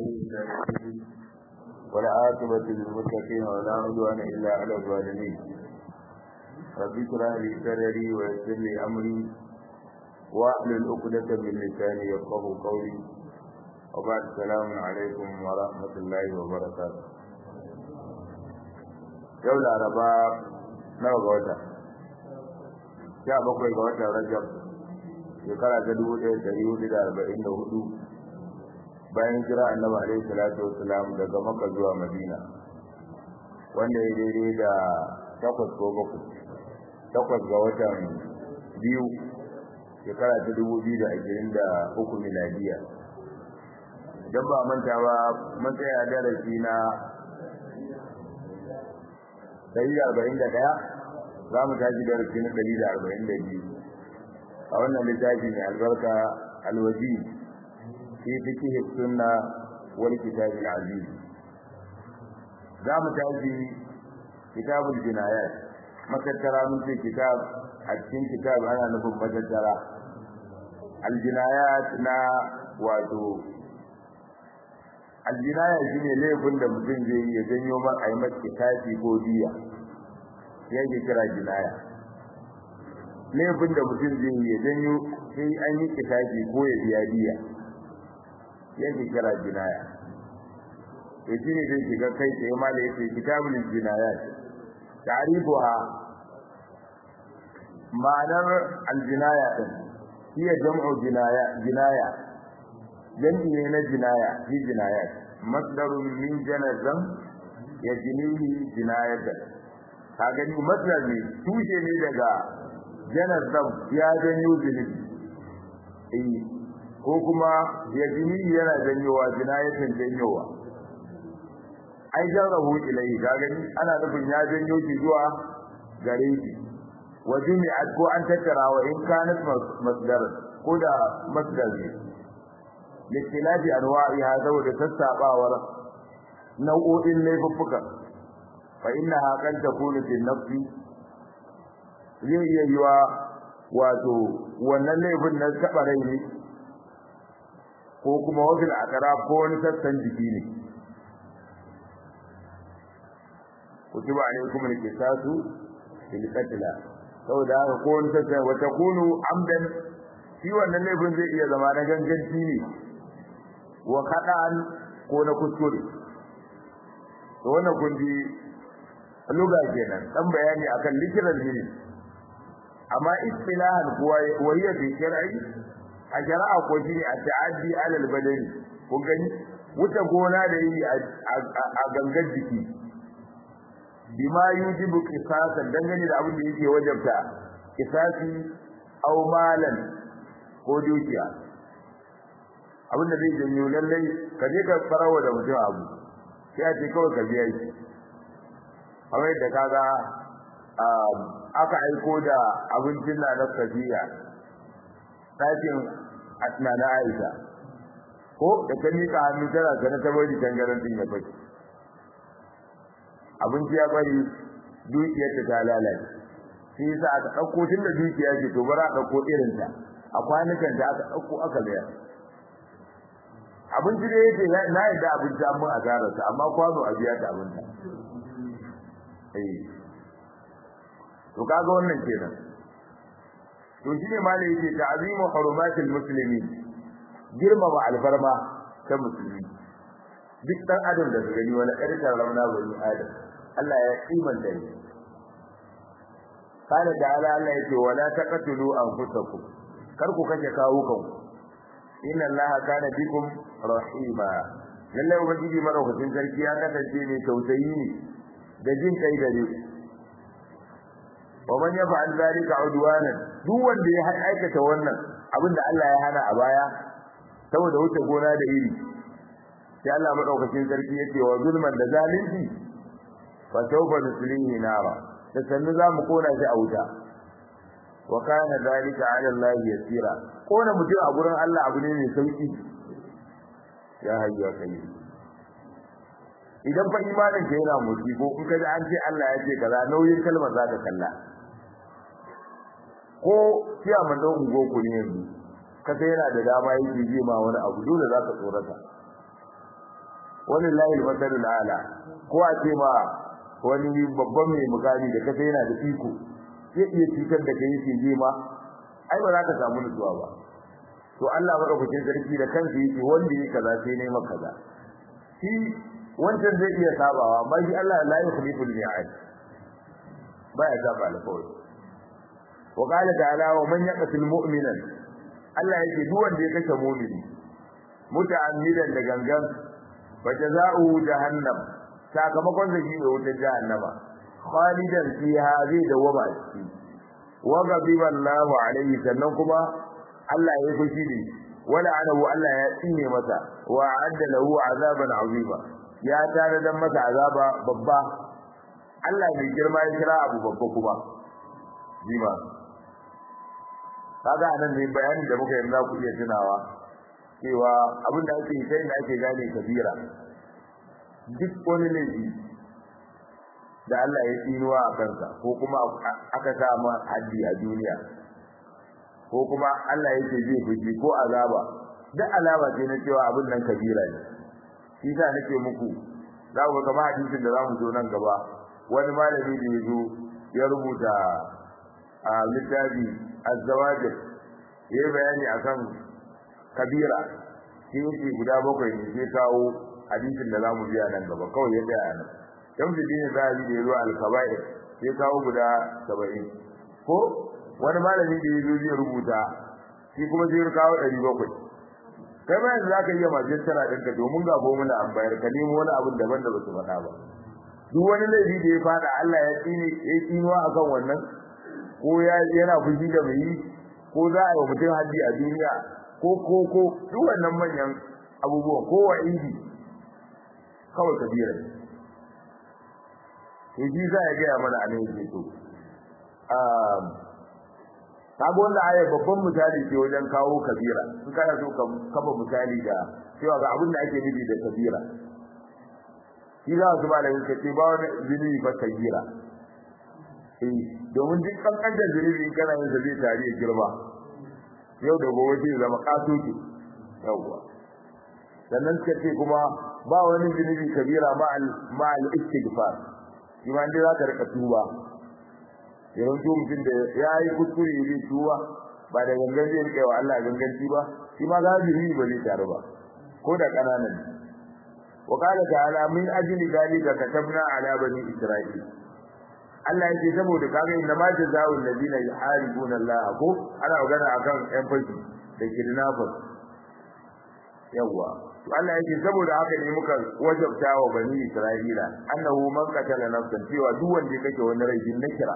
والعاقبة للمتقين ولا عدوان إلا على الظالمين رب اشرح لي صدري ويسر لي أمري واحلل عقدة من لساني يفقه قولي وبعد السلام عليكم ورحمة الله وبركاته yau laraba nawa ga wata sha bakwai ga watan rajab shekara ta dubu ɗaya ɗari hudu da arba'in da hudu bayan kira annabi alaihi salatu wasalam daga maka zuwa madina wanda ya daidai da takwas ko bakwai takwas ga watan biyu shekara ta dubu biyu da ashirin da uku miladiya idan ba manta ba mun tsaya darasi na ɗari da arba'in da ɗaya za mu tashi darasi na ɗari da arba'in da biyu a wannan littafi mai albarka alwaji fi fiqh sunna wal kitab al aziz za mu tashi kitabul jinayat makattara mun ce kitab a cikin kitab ana nufin makattara al jinayat na wato al jinayat shine laifin da mutum zai yi ya janyo man a yi masa kitabi ko diya yake kira jinaya laifin da mutum zai yi ya janyo sai an yi kitabi ko ya biya diya yake kira jinaya to shine zai shiga kai sai ma da yake kitabul jinayat ta'rifuha ma'anar aljinaya din hiya jam'u jinaya jinaya jam'i ne na jinaya fi jinayat masdarun min janazan yajnihi jinayatan ka gani masdar ne tushe ne daga janazan ya janyo zunubi eh ko kuma yajnihi yana janyowa jinayatan janyowa ai jarrahu ilai ka gani ana nufin ya janyo shi zuwa gare shi wa jumi'at ko an tattara wa in kanat masdar ko da masdar ne listilafi anwa'iha saboda sassabawar nau'o'in laifuffuka fa innaha kan takunu fi nafsi zai iya yiwa wato wannan laifin na taba rai ne ko kuma wajen akara ko wani sassan jiki ne kutiba alaikum al-qisasu fil qatl saboda haka ko wani sassan wa takunu amdan shi wannan laifin zai iya zama na ganganci ne wa kada'an ko na kuskure to wannan kun ji luga kenan dan bayani akan likiran ne amma istilahan kuwa wahiya bi shar'i a shari'a ko shi ne a ta'addi alal badani kun gani wuta gona da yi a gangan jiki bima yujibu qisasan dangane da abin da yake wajabta qisasi aw malan ko dukiya abin da zai janyo lallai ka je ka farawa da mutum abu sai a ce kawai ka biya shi kamar yadda kaga aka aiko da abincin na na kafiya ɗakin asna na aisha ko da ta miƙa hannu tana sana ta bari tangaran din ya fashi abinci ya bari dukiyarta ta lalace shi yasa aka ɗauko tun da dukiya ce to bara a ɗauko irinta a kwanukan da aka ɗauko aka bayar abinci da yake na yadda abinci an mun asararsa amma kwano a biya ta abinta eh to kaga wannan kenan to shine malai yake ta'zimu hurumatil muslimin girmama alfarma ta musulmi duk dan adam da su gani wani ƙarfin ramna bani adam Allah ya kimanta shi kana da Allah Allah yake wala taqtulu anfusakum kar ku kashe kawukanku inna allaha kana bikum rahima lalle ubangiji madaukakin sarki ya kasance mai tausayi ne da jin kai gare wa man yaf'al zalika udwanan duk wanda ya aikata wannan abinda Allah ya hana a baya saboda wuce gona da iri sai Allah madaukakin sarki yake wa zulman da zalunci fa sawfa nuslihi nara da sannu za mu kona shi a wuta wa kana zalika ala Allah yasira kona mutum a gurin Allah abu ne mai sauki ya hayya kai idan fa imanin ka yana motsi ko in kaji an ce Allah ya ce kaza nauyin kalmar za ka kalla ko kiya man don ungo ku ne yanzu ka sai yana da dama yake ji ma wani abu dole za ka tsorata wallahi al-masalul ala ko a ce ma wani babban mai mukami da kace yana da iko zai iya cutar da kai yake je ma ai ba za ka samu nutsuwa ba to Allah madaukakin sarki da kansa yake wanda yake kaza sai ne maka kaza shi wancan zai iya sabawa amma shi Allah la yukhlifu al-mi'ad baya saba alƙawari wa qala ta'ala wa man yaqtul mu'minan Allah yake duk wanda ya kashe mu'mini muta'ammidan da gangan fa jazaohu jahannam sakamakon da shi ne wutar jahannama khalidan fiha zai dawama ciki wa ghadiba Allahu alayhi sannan kuma Allah ya fushi ne wala anahu Allah ya tsine masa wa adda lahu azaban azima ya tare dan masa azaba babba Allah mai girma ya kira abu babba kuma jima kaga anan ne bayanin da muka yi za ku iya tunawa cewa abin da ake sai da ake gane kabira duk wani laifi da Allah ya tsinuwa a kansa ko kuma aka sa ma haddi a duniya ko kuma Allah yake zai fushi ko azaba duk alama ce na cewa abin nan kabira ne shi sa nake muku za ku ga hadisin da za mu zo nan gaba wani malami da ya zo ya rubuta a littafi azzawajir ya yi bayani akan kabira shi yake guda bakwai ne sai kawo hadisin da za mu biya nan gaba kawai ya tsaya nan dan su dine za a yi da ya zo alkaba'ir sai kawo guda saba'in ko wani malami da ya zo zai rubuta shi kuma zai kawo ɗari bakwai kai ma yanzu za ka iya majin tara ɗinka domin ga muna an bayar ka nemo wani abin daban da ba su faɗa ba duk wani laifi da ya faɗa Allah ya tsine ya tsinuwa akan wannan ko ya yana fushi da mai yi ko za a yi wa mutum haddi a duniya ko ko ko duk wannan manyan abubuwan ko wa idi kawai kabira to shi za ya gaya mana a nan yake to kaga wannan ayar babban misali ce wajen kawo kabira in kana so ka kafa misali da cewa ga abin da ake nufi da kabira shi za su malamin ka ce ba wani zunubi ba kabira eh domin duk kankantar zunubi in kana yin sa zai tare ya girma yau da gobe zai zama katoki yawwa sannan suka ce kuma ba wani zunubi kabira ma al istighfar shi ma dai za ka rika tuba yawan to mutum da ya yi kuskure zai tuba ba da gangan zai rike wa Allah ganganci ba shi ma za zunubi ba zai taru ba ko da kananan wa qala ta'ala min ajli dalika katabna ala bani isra'il Allah yake saboda kaga inna ma jazaa'u alladhina yuharibuna Allah ko ana magana akan yan fashi da kidnappers yawa to Allah yake saboda haka ne muka wajabta wa bani Isra'ila annahu man qatala nafsan cewa duk wanda ya kashe wani rai na kira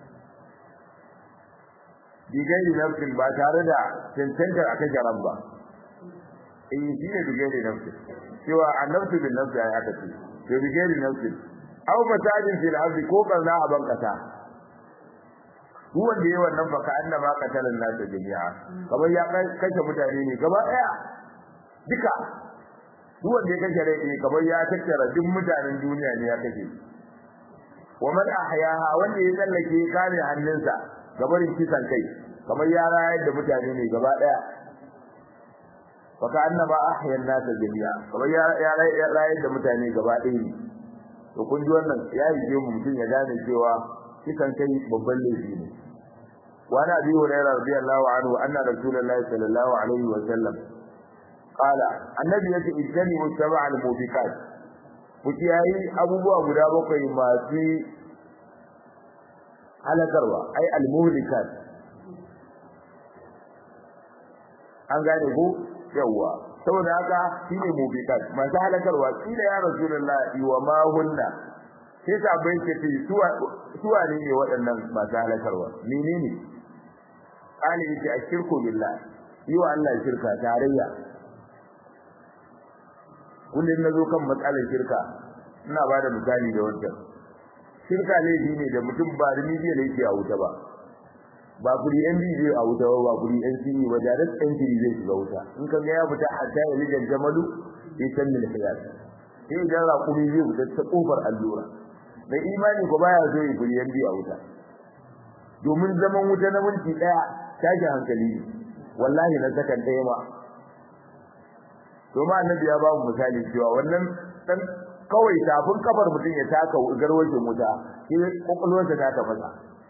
bigairi nafsin ba tare da cancantar aka jaran ba eh shi ne bigairi nafsin cewa annabtu bin nafsi ya aka ce to bigairi nafsin aw fasadin fil ardi ko kaza a bankata duk wanda yayi wannan baka annama qatalan nas jami'a kamar ya kashe mutane ne gaba daya duka duk wanda ya kashe rai ne kamar ya tattara duk mutanen duniya ne ya kashe wa man ahyaha wanda ya tsallake kare hannunsa gabarin kisan kai kamar ya rayar da mutane ne gaba daya baka annama ahya an-nas jami'a kamar ya rayar da mutane gaba daya ne to kun ji wannan ya yi mu mutum ya gane cewa kisan kai babban laifi ne wa ana bi hurairah radiyallahu anhu anna rasulullahi sallallahu alaihi wa sallam qala annabi yace idani mutaba al mubiqat kuci yayi abubuwa guda bakwai masu halakarwa ai al muhlikat an gane ko yawa saboda haka shine mubiqat masu halakarwa kila ya rasulullahi wa ma hunna sai sabai ce ce suwa ne ne waɗannan masu halakarwa menene ali yace ashirku billah yi wa Allah shirka tarayya kullum nazo kan matsalar shirka ina bada misali da wannan shirka ne ne da mutum ba rimidi ne yake a wuta ba ba kuri yan bidiyo a wuta ba kuri yan sini ba da ɗan kiri zai shiga wuta in ka ga ya fita hatta ya lijan jamalu ya san min khiyar sai idan raƙumi zai fita ta kofar allura da imani ko baya zo yi kuri yan biyu a wuta domin zaman wuta na minti daya tashi hankali ne wallahi na sakan daya ma domin annabi ya ba mu misali cewa wannan dan kawai tafin kafar mutum ya taka garwashin wuta shi kokolwarsa ta tafasa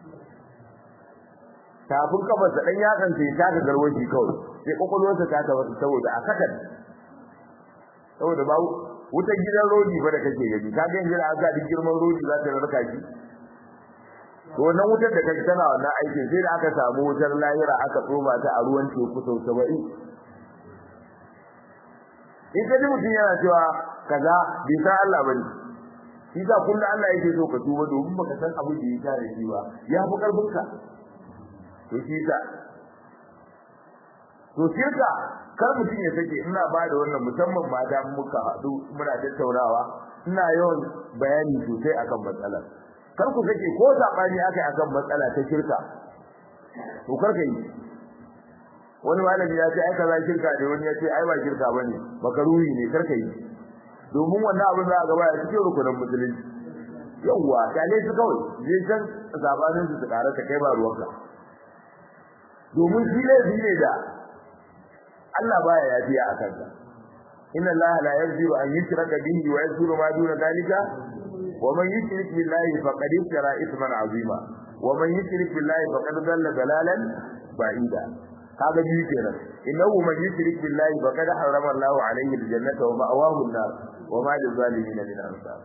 tafin kafar sa dan yakan sai taka garwashi kawai sai kokolwarsa ta tafasa saboda a sakan saboda ba wutar gidan rodi ba da kake gani ka ga yanzu aka da girman rodi za ta rarka shi to wannan wutar da kake tana wannan aikin sai da aka samu wutar lahira aka tsoma ta a ruwan teku sau 70 in ka ji mutum yana cewa kaza bai san Allah bane shi sa kullum Allah yake so ka tuba domin baka san abin da ya tare shi ba ya fi karfin ka to shi sa to shirka kar mutum ya sake ina ba da wannan musamman mata muka haɗu muna tattaunawa ina yawan bayani sosai akan matsalar kar ku sake ko sabani aka yi akan matsala ta shirka to kar ka yi wani malami ya ce ai kaza shirka ne wani ya ce ai ba shirka bane makaruhi ne kar ka yi domin wannan abin za a gaba ya cikin rukunin musulunci yawwa kyale su kawai je can zabanin su su karata kai ba ruwanka domin shi laifi ne da Allah baya yafiya a kansa inna Allah la yaghfiru an yushraka bihi wa yaghfiru ma duna dhalika wa man yushrik billahi faqad iftara ithman azima wa man yushrik billahi faqad dalla dalalan ba'ida kaga biyu kenan innahu man yushrik billahi faqad harrama Allahu alayhi aljannata wa ma'awahu an-nar wa ma lizalimin min ansar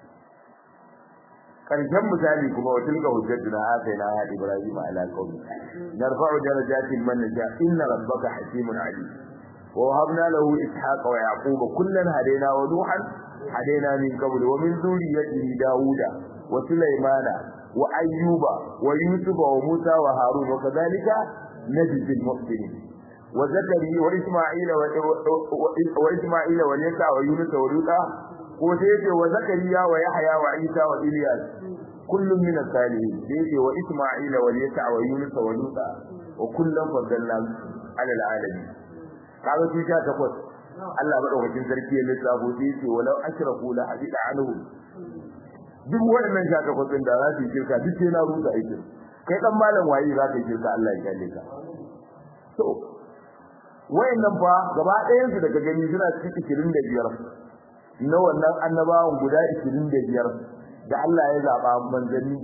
karshen misali kuma wa tilka hujjatuna atayna ya ibrahim ala qaumi narfa'u darajatin man nasha inna rabbaka hakimun alim wa wahabna lahu ishaqa wa yaquba kullan hadayna wa nuhan hadayna min qabl wa min dhurriyyatihi dauda wa sulaymana wa ayyuba wa yusufa wa musa wa harun wa kadhalika najzi al-muhsinin wa zakariya wa isma'ila wa isma'ila wa yasa wa yunus wa luta ko sai yace wa zakariya wa yahya wa isa wa ilyas kullum min as-salihin sai yace wa isma'ila wa yasa wa yunus wa luta wa kullum faddalna ala al-alamin kaga su sha takwas Allah madaukakin sarki ya lissafo sai yace walau ashraku la hadida anhu duk waɗannan sha takwas din da za su yi shirka duk sai na rusa aikin kai dan malam waye za ka yi shirka Allah ya kalle ka to wayannan fa gaba ɗayan su daga gani suna cikin 25 na wannan annabawan guda 25 da Allah ya zaba manzanni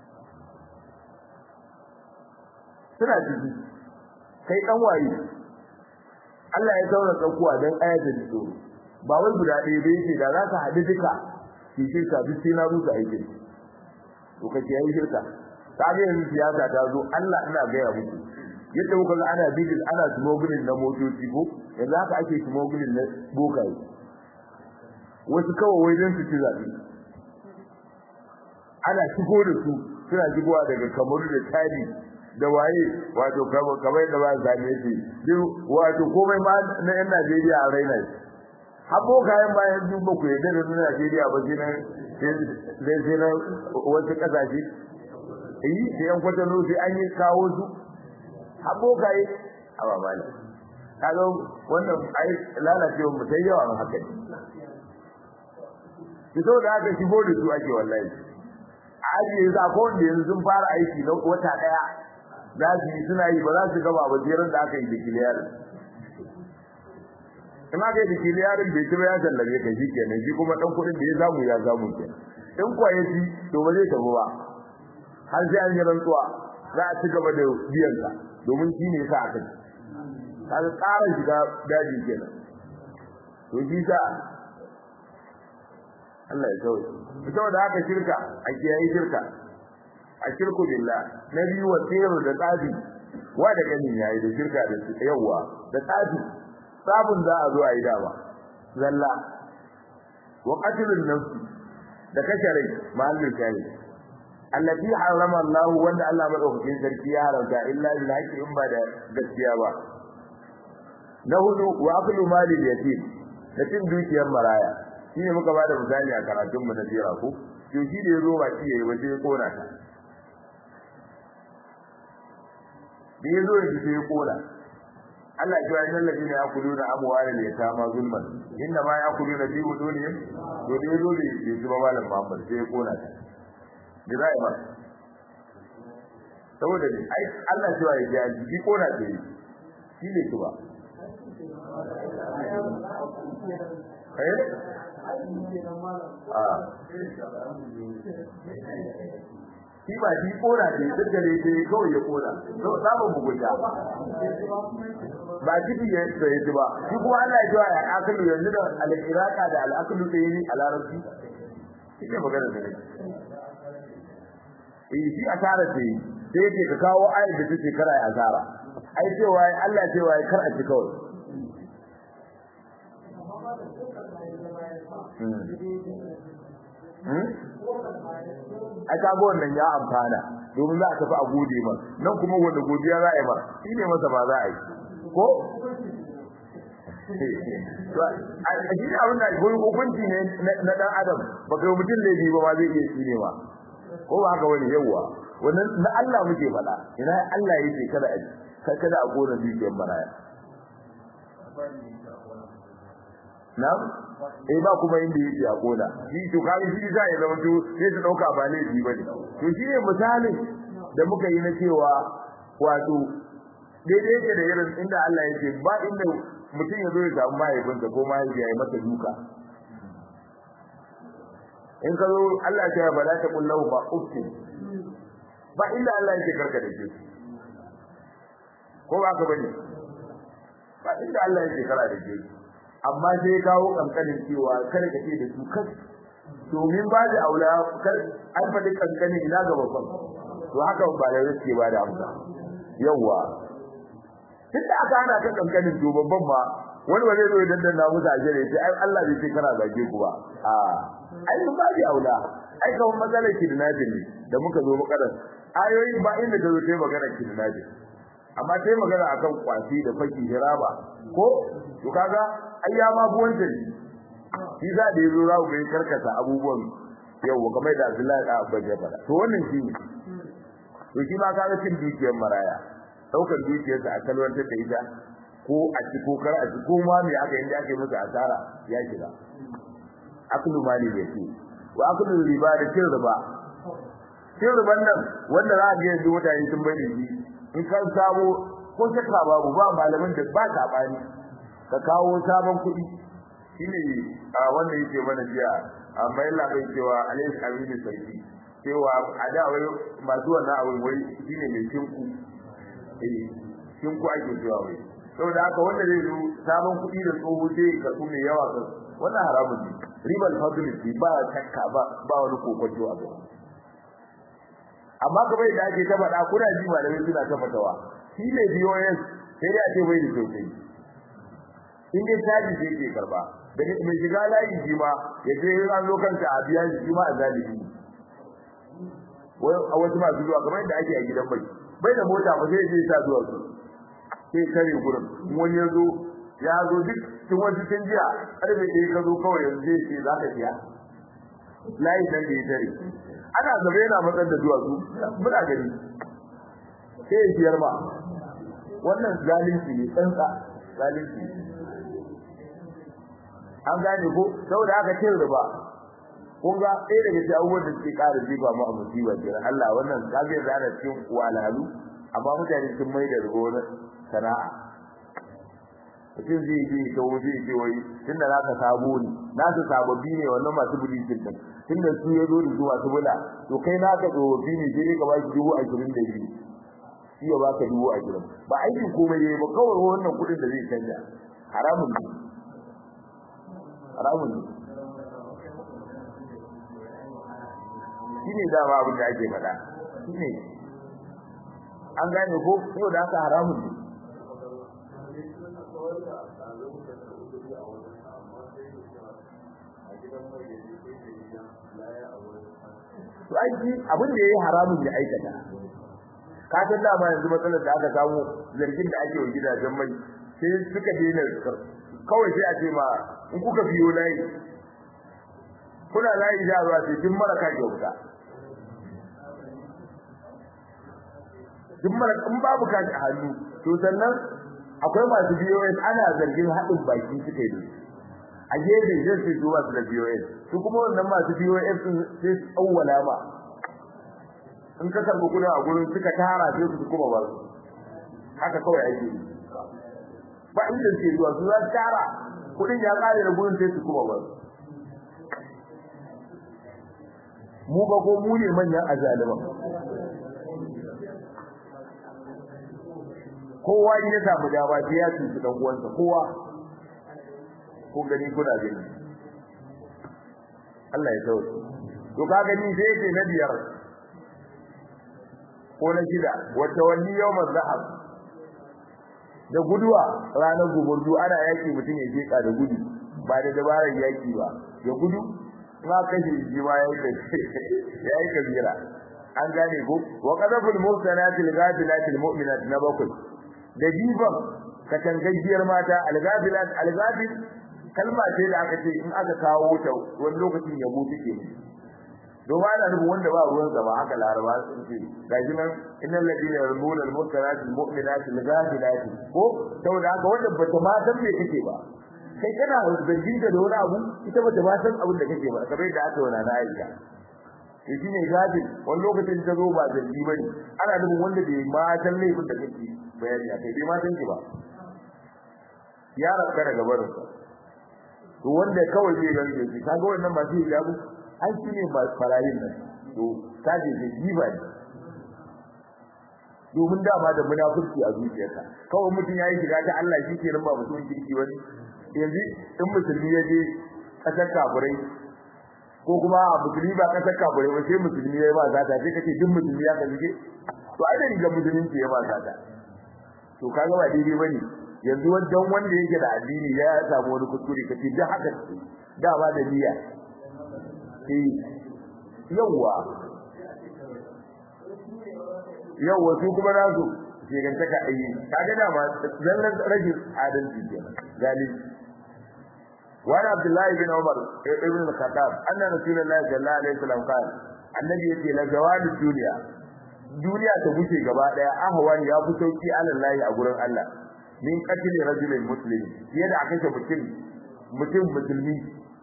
suna ciki kai dan waye Allah ya zauna tsakuwa dan ayatul tsoro ba wai guda ɗaya ba yake da za ka haɗu duka ki shirka duk sai na rusa aikin to kace yayi shirka kaga yanzu siyasa ta zo Allah ina ga ya muku yadda kuka ga ana bidil ana smuggling na motoci ko yanzu haka ake smuggling na bokaye wasu kawai wai don su ci zaɓe ana shigo da su suna shigowa daga kamaru da tari da waye wato kamar da ba zane shi duk wato komai ma na yan Najeriya a raina shi habo kayan bayan duk ba ku yadda da na Najeriya ba sai na sai sai na wasu kasashe eh sai yan kwatano sai an yi kawo su habo kai a ba mala kaga wannan ai lalacewa mu sai yawa haka ne ki so da aka shigo da su ake wallahi a ajiye za ko wanda yanzu sun fara aiki na wata daya za su yi suna yi ba za su gaba ba jerin da aka yi da kiliyar in aka yi da kiliyarin bai ci ba ya tallabe ka shi kenan shi kuma dan kuɗin da ya samu ya samu kenan in kuwa ya ci to ba zai tafi ba har sai an yi rantsuwa za a ci gaba da biyan ka domin shi ne sa aka ci kaga ƙarar shiga daji kenan to shi sa Allah ya sauke saboda haka shirka a kiyaye shirka a shirku billah na biyu wa sirru da tsafi wa da ganin yayi da shirka da yawa da tsafi sabun za a zo a yi dama zalla wa qatlun nafs da kashe rai mahallin shari allati harama Allah wanda Allah madaukakin sarki ya haramta illa bil haqqi in ba da gaskiya ba na hudu wa aklu mali yatim da cin dukiyar maraya shine muka bada misali a karatun mu na jira ko to shi da yazo ba shi yayi ba sai ya kona ta da yazo ya sai ya kona Allah ya yi lallabi ne yakuluna amwalal yatama zulman inna ma yakuluna fi budunihim to da yazo da ya zuba malam Muhammad sai ya kona ta da zai ba saboda ne ai Allah cewa ya ji shi kona ta yi shi ne kuma eh shi ba shi kora ne duk da ne kawai ya kora to samun mugunta ba ciki ya da ya ba shi kuma Allah ya jiwa ya akalu yanzu da al-iraka da al-akalu da yi a larabci shi ne magana da nake eh shi asara ce sai yake ka kawo ayar da take kara ya asara ai cewa Allah cewa kar a ci kawai ai kaga wannan ya amfana domin za a tafi a gode ma nan kuma wanda godiya za a yi ma shi ne masa ba za a yi ko a shi ne abin da gurin hukunci ne na dan adam ba kai mutum ne bi ba ma zai iya shi ne ma ko ba haka wani yawwa wannan na Allah muke faɗa ina Allah yake kada a kai kada a gona dukiyar maraya na'am eh ba kuma inda yake a gona shi to kai shi za ya zama to sai su dauka ba ne ji bane to shi ne misalin da muka yi na cewa wato daidai yake da irin inda Allah yake ba inda mutum ya zo ya samu mahaifinsa ko mahaifiya ya masa duka in ka zo Allah ya ba za ta kullahu ba ufti ba inda Allah yake karka da shi ko ba ka bane ba inda Allah yake kara da shi amma sai ya kawo kankanin cewa kada ka ce da su kai domin ba da aula kar an faɗi kankanin ina ga babban to haka ba da yake ba da amsa yawa tunda aka hana ka kankanin to babban ma wani ba zai zo idan dan na musu ajire sai ai Allah bai ce kana zage ku ba a ai mun ba da aula ai kawai matsalar kidnapping ne da muka zo makarar ayoyi ba inda ta zo ta yi magana kidnapping amma ta yi magana akan kwafi da faki hiraba ko to kaga ai ya ma bu wanda shi za da yazo za ku ga karkata abubuwan yau kamar da Abdullahi da Abba ya fada to wannan shi ne to shi ma kaga cin dukiyar maraya daukar dukiyar sa a kalwantar da ita ko a ci ko kar a ci ko ma me aka inda ake masa asara ya shiga aklu mali da shi wa aklu riba da cin riba cin riban nan wanda za a ga yanzu mutane sun bai da shi in kan samu ko shakka babu ba malamin da ba ta bani ka kawo sabon kuɗi shine a wanda yake mana jiya amma yalla bai cewa alayhi amini sarki cewa a da wai masu wannan abin wai shine mai shinku eh shinku ake cewa wai saboda haka wanda zai zo sabon kuɗi da tsoho sai ka su mai yawa kan wannan haramun ne ribal fadli ba shakka ba ba wani kokonto a gaba amma kamar da ake ta faɗa kuna ji malamai suna ta fatawa shi ne BOS sai dai a ce bai da sosai in dai caji sai ke karba da mai shiga layi shi ma ya je an zo kanka a biya shi ma a zalibi a wasu masu zuwa kamar yadda ake a gidan bai bai da mota ba sai je sa zuwa su sai kare gurin wani ya zo ya zo duk cikin wasu tun jiya karfe ɗaya ka zo kawai yanzu zai ce za ka biya layi nan da ya tare ana gaba yana matsar da duwatsu muna gani sai ya siyar ma wannan zalunci ne tsantsa zalunci an gane ko saboda haka cin riba kun ga ɗaya daga cikin abubuwan da suke ƙara jiba mu a musiba kenan Allah wannan kafin da ana cikin walhalu amma mutane sun mai da riba wani sana'a mutum zai je ta wuce ce wai tun da naka sabo ne nasu sababbi ne wannan masu bulikin din tun da su ya zo da su masu bula to kai naka tsofaffi ne sai ka ba shi dubu ashirin da biyu shi ya baka dubu ashirin ba aikin komai ne ba kawai wannan kuɗin da zai canja haramun ne haramun ne shi ne dama abin da ake faɗa shi ne an gane ko yau da haka haramun ne to aiki abin da yayi haramun ya aikata ka san da ba yanzu matsalar da aka samu zargin da ake wa gidajen mai sai suka daina kawai sai a ce ma in kuka biyo layi kuna layi da ruwa sai kin mara ka kyauta kin mara in babu kashi a hannu to sannan akwai masu BOS ana zargin haɗin baki suka yi a gefe zai sai zuwa su da BOS su kuma wannan masu BOS sun sai su tsawwala ma in ka karɓi kuɗin a gurin suka tara sai su kuma ba su haka kawai ake yi ba inda suke zuwa su za su tara kudin ya kare da gurin sai su kuma ba mu ba ko mu ne manyan azaliman kowa in ya samu dama sai ya tuci dan uwansa kowa ko gani kuna gani Allah ya tsawo to ka gani sai ce na biyar ko na shida wata wani yawmar zahab da guduwa ranar gumurdu ana yaki mutum ya jeka da gudu ba da dabarar yaki ba ya gudu ma kashi ji ma ya yi kabira an gane ko wa qadaful muhsanatil ghafilatil mu'minat na bakwai da jiban katangajiyar mata al-ghafilat al-ghafil kalma ce da aka ce in aka kawo ta wani lokacin ya mutu ke domin ana nufin wanda ba ruwan sa ba haka laraba sun ce gashi nan innal ladina yarmuna al-muhsanat al-mu'minat al-ghafilat ko saboda haka wanda bata ma san me kake ba kai kana zargin da wani abu ita bata ma san abin da kake ba kamar da aka wana na Aisha shi ne gafil wani lokacin ta zo ba zargi bane ana nufin wanda bai ma san laifin da kake bayani akai bai ma san ki ba ya rabka daga barin sa to wanda kawai zai gani shi kaga wannan masu hijabu an shi ne farayin nan to kaje da jiba ne domin dama da munafurci a zuciyarka kawai mutum yayi shiga ta Allah shi ke nan ba mutum kirki wani yanzu in musulmi ya je kasar kafirai ko kuma musulmi ba kasar kafirai ba sai musulmi ya yi ba zata sai kace duk musulmi ya kaje to ai da riga musulunci ya ba zata to kaga ba daidai bane yanzu wajen wanda yake da addini ya samu wani kuskure kace da haka da ba da niyya eh yawa yawa su kuma nasu shegantaka ayi kaga da ma zallan rajin adalci kenan galibi وعن عبد الله بن عمر ابن الخطاب أن رسول الله صلى الله عليه وسلم قال النبي يقول لزوال الدنيا duniya ta bushe gaba daya ahwan ya fi sauki alallahi a gurin Allah min qatli rajulin muslim fiye da aka mutum mutum musulmi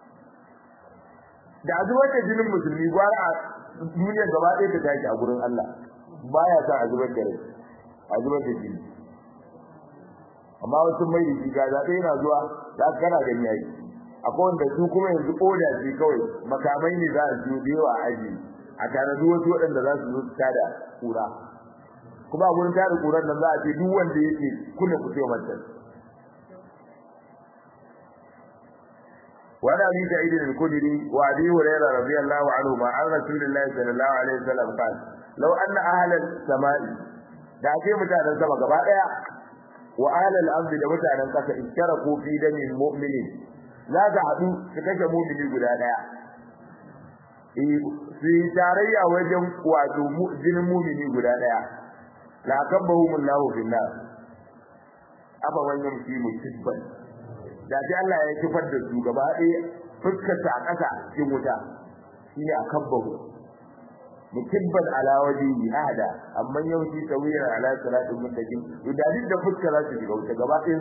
da azubar da jinin musulmi gwara a duniya gaba daya ta tashi a gurin Allah baya sa azubar da rai azubar da jini amma wasu mai da shiga zaɓe yana zuwa za ka kana gani yayi akwai wanda su kuma yanzu koda shi kawai makamai ne za a siyo da yawa a aji a tanadi wasu waɗanda za su zo su tada kura kuma a gurin tada kuran nan za a ce duk wanda yake kuna ku sai mata وعن ابي سعيد الخدري وابي هريره رضي الله عنهما عن رسول الله صلى الله عليه وسلم قال لو ان اهل السماء da ake mutanen sama gaba daya wa ahlal ardi da mutanen kasa iskaraku fi damin mu'minin za ta hadu su kashe mu'mini guda daya eh su tarayya wajen wato jinin mu'mini guda daya la kabbahum Allahu fil nar aba wannan shi musibban da sai Allah ya kifar da su gaba daya fuskar ta kasa cikin wuta shine akabbahu mukibban ala wajhi hada amma yawanci tawiran ala salatin muttaqin idadin da fuska za su shiga wuta gaba ɗayan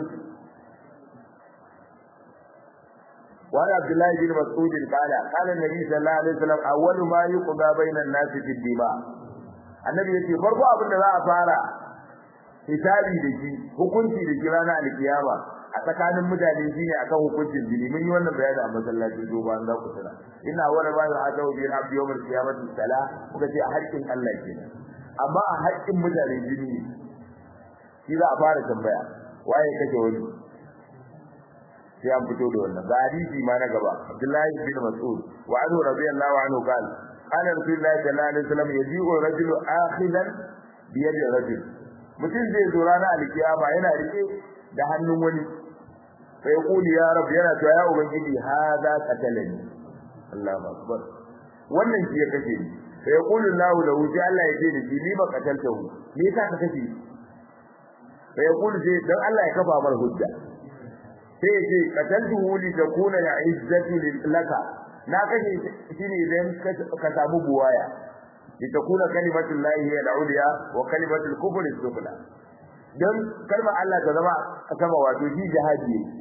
وعن عبد الله بن مسعود قال قال النبي صلى الله عليه وسلم اول ما يقضى بين الناس في الدماء annabi yace farko abin da za a fara hisabi da shi hukunci da shi ranar alkiyama a tsakanin mutane shine akan hukuncin jini mun yi wannan bayani a masallacin doba an za ku tana ina wani ba ya hada bi abdi yawmal qiyamati sala kuka ce a haƙƙin Allah kenan amma a haƙƙin mutane jini shi za a fara tambaya waye kake wani sai an fito da wannan ga hadisi ma na gaba Abdullahi bin Mas'ud wa anhu radiyallahu anhu qala qala rasulullahi sallallahu alaihi wasallam yaji'u rajulu akhidan bi yadi rajul mutum zai zo ranar alkiyama yana rike da hannun wani sai yaqulu ya rab yana to ya ubangiji hada qatalani Allahu akbar wannan shi ya kace ni sai yaqulu Allahu lahu sai Allah ya ce ni ni ba qataltahu me yasa ka kace sai yaqulu sai dan Allah ya kafa mar hujja sai ce qataltuhu li takuna ya izzatu laka na kashe shi ne idan ka samu buwaya li takuna kalimatu llahi hiya al-ulya wa kalimatu al-kufri as-sufla dan kalmar Allah ta zama a sama wato shi jihadi ne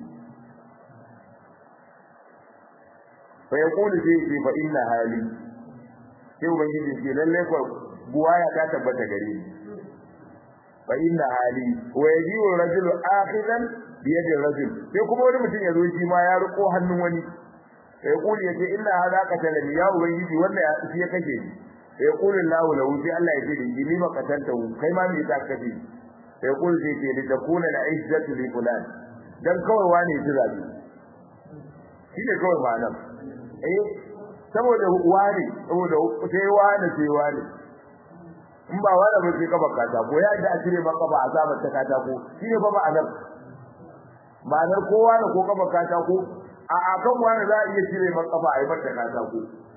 fa yaqulu sai ce fa inna hali sai ubangiji ce lalle ko buwaya ta tabbata gare ni fa inna hali wa yaji'u rajulu akhidan biyadin rajul sai kuma wani mutum ya zo shi ma ya riko hannun wani sai kuli yace inna hadha qatalani ya ubangiji wannan ya shi ya kashe ni sai kuli lahu lahu sai Allah ya ce da ni ma katanta kai ma me ta kashe sai kuli sai ce da takuna la izzatu li fulan dan kawai wani ya zabi shi ne kawai ma'anar eh saboda wani saboda sai wani sai wani in ba wani ba sai kafa katako ya da a cire maka ba azabar ta katako shi ne fa ma'anar ma'anar kowa ne ko kafa katako a akan wani za a iya cire maka kafa a yi mata katako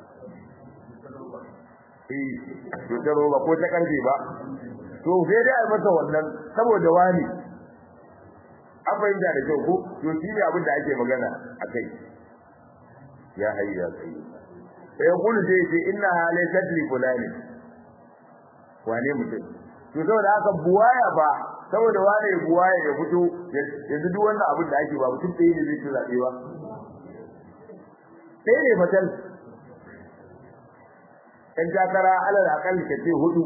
eh to ta roba ko ta karfe ba to sai dai a yi masa wannan saboda wani an fahimta da kyau ko to shi ne abin da ake magana a kai ya hayyu ya qayyum sai kullu sai ce inna halaysat li fulani wane mutum to saboda haka buwaya ba saboda wane buwaya ya fito yanzu duk wannan abin da ake ba mutum ɗaya ne zai ci zaɓe ba sai ne fatal ɗan takara alal akalli ka ce hudu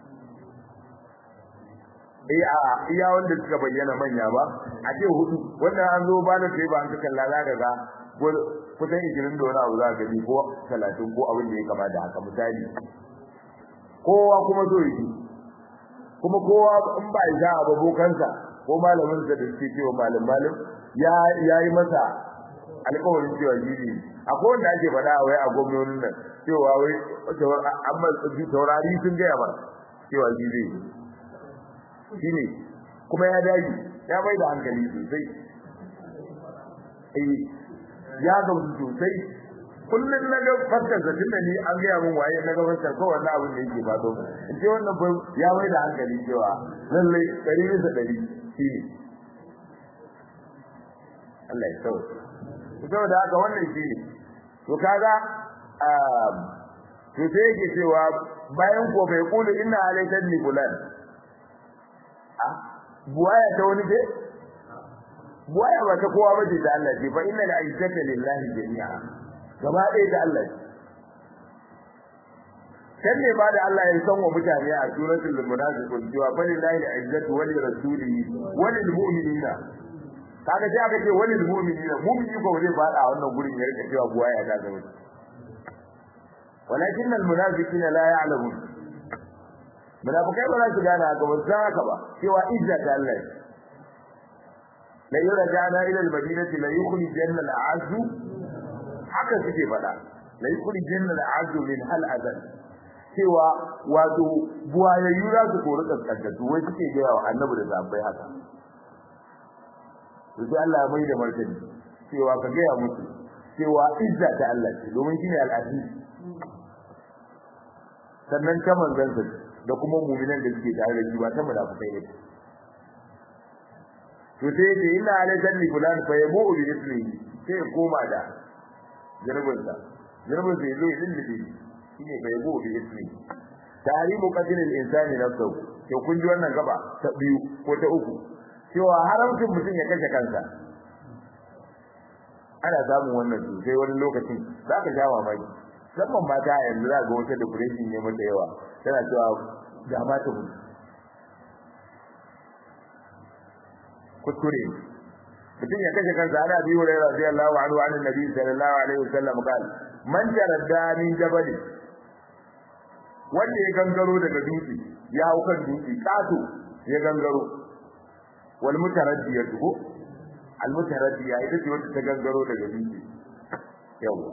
eh a iya wanda suka bayyana manya ba a ce hudu wannan an zo ba da sai ba an ka kalla za ka ga kusan ishirin da wani abu za ka gani ko talatin ko abin da ya kama da haka misali kowa kuma so yake kuma kowa in ba ya a babokansa ko malamin sa da suke cewa malam malam ya yayi masa alƙawarin cewa jiri akwai wanda ake faɗa wai a gwamnonin nan cewa wai amma taurari sun gaya ba cewa jiri shine kuma ya dage ya mai da hankali sosai eh ya gamsu sosai kullum na ga faskar da tunda ni an gaya min waye na ga faskar ko wannan abin da yake fado in ce wannan ba ya mai da hankali cewa lalle dari bisa dari shi ne Allah ya sauke saboda haka wannan shi ne to kaga to sai yake cewa bayan ko bai kulu inna alayka ni fulan ah buwaya ta wani ce buwaya ba ta kowa bace da Allah ce fa inna al-izzata lillahi jami'a gaba ɗaya da Allah kan ne ba da Allah ya san wa mutane a suratul munafiqun cewa fa lillahi al-izzatu wa li rasulihi wa lil mu'minina kaga sai aka ce wa lil mu'minina mu'mini ko zai fada a wannan gurin ya rika cewa buwaya ta gaba walakin al-munafiqina la ya'lamun munafikai ba za su gane haka ba san haka ba cewa izza ta Allah la yurja'na ila al-madinati la yukhrijanna al-a'azzu haka suke faɗa la yukhrijanna al-'azzu min hal azal cewa wato buwayayyu za su kori kaskantattu wai suke gaya wa annabi da zabbai haka to sai Allah ya mai da martani cewa ka gaya musu cewa izza ta Allah ce domin shine al-aziz sannan ta manzansa da kuma mu'minan da suke tare da shi ba ta munafikai ne to sai ce inna alayka li fulan fa yabu bi ismihi sai koma da girbinsa girbinsa yazo ya lullube shine fa yabu bi ismihi tarimu qadri al-insani nafsuhu to kun ji wannan gaba ta biyu ko ta uku cewa haramcin mutum ya kashe kansa ana samun wannan sosai wani lokacin za ka sha mamaki musamman mata yanzu za ga wata depression ne mata yawa tana cewa ga mata mutu kuskure mutum ya kashe kansa ana biyu da radiyallahu anhu an nabi sallallahu alaihi wasallam qal man jaradda min jabali wanda ya gangaro daga dutse ya hau kan dutse kato ya gangaro wal mutaraddiyatu ko al mutaraddiya ita ce wanda ta gangaro daga dutse yawa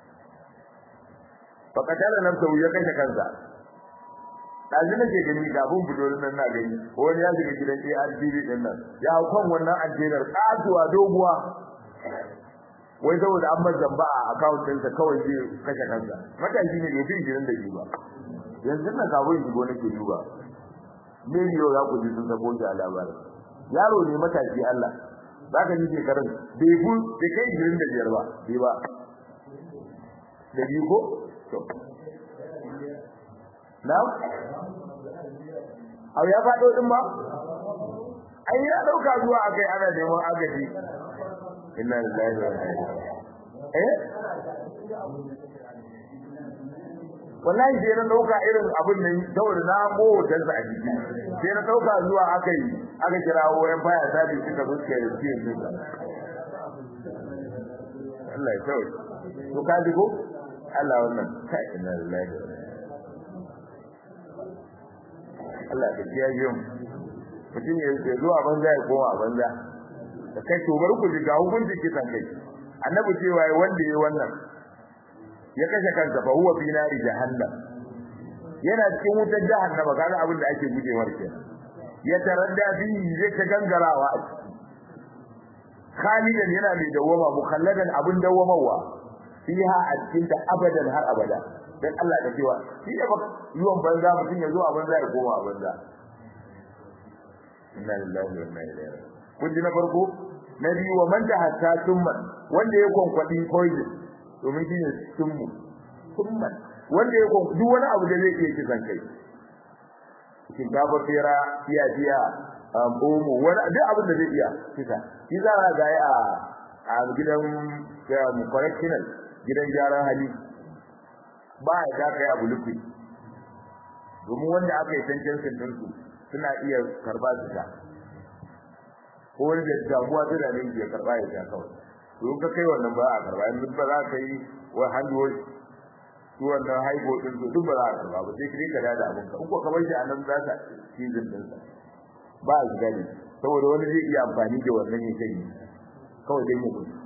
fa katala nafsu ya kashe kansa dazu nake gani kafin fito nan na gani wani ya shiga gidan ARTV din nan ya hau kan wannan antenar katuwa doguwa wai saboda an bar zamba a account ɗinsa kawai zai kashe kansa matashi ne bai fi gidan da shi ba yanzu nan kafin shigo nake duba me yau za ku ji sun sako shi a labarin yaro ne matashi Allah za ka ji shekarun bai fu bai kai gidan da biyar ba bai ba da biyu ko to na au ya faɗo din ba ai ya dauka zuwa akai ana neman agaji inna lillahi wa inna ilaihi eh wallahi sai na dauka irin abin nan saboda na motar sa a jiki sai na dauka zuwa akai aka kirawo yan baya sabi suka zo suka yi cikin duka Allah ya sauke to ka ji ko Allah wannan kai inna lillahi wa inna Allah ya kiyaye mu mutum ya zo a banza ya koma a banza da kai to bar ku ga hukunci kisan kai annabi cewa wanda yayi wannan ya kashe kansa fa huwa fi nari jahannam yana cikin wutar jahannama kaga abin da ake gujewar kenan ya taradda fi zai ta gangarawa a ciki khalidan yana mai dawama mukhalladan abin dawamawa fiha a cikin ta abadan har abada dan Allah da cewa shi da ba yiwon banza mutum ya zo a banza ya koma a banza inna lillahi wa inna ilaihi raji'un kun ji na farko na biyu wa man da hatta summan wanda ya konkwadi poison domin shi ne summu summan wanda ya konkwadi duk wani abu da zai iya kisan kai shinkafa fera fiya fiya omo wani duk abin da zai iya kisa shi za a ga a a gidan correctional gidan gyaran hali ba ya da kai abu lufi domin wanda aka yi tantancin dinsu suna iya karba su ta ko wani da damuwa ta da nan ya karba ya ta kawai to ka kai wannan ba a karba in ba za ka yi wa handu su wannan haibo din su duk ba za a karba ba sai kire ka da da abin ka in ko ka bar shi a nan za ka season din sa ba a gani saboda wani zai iya amfani da wannan ya kai kawai dai mu gudu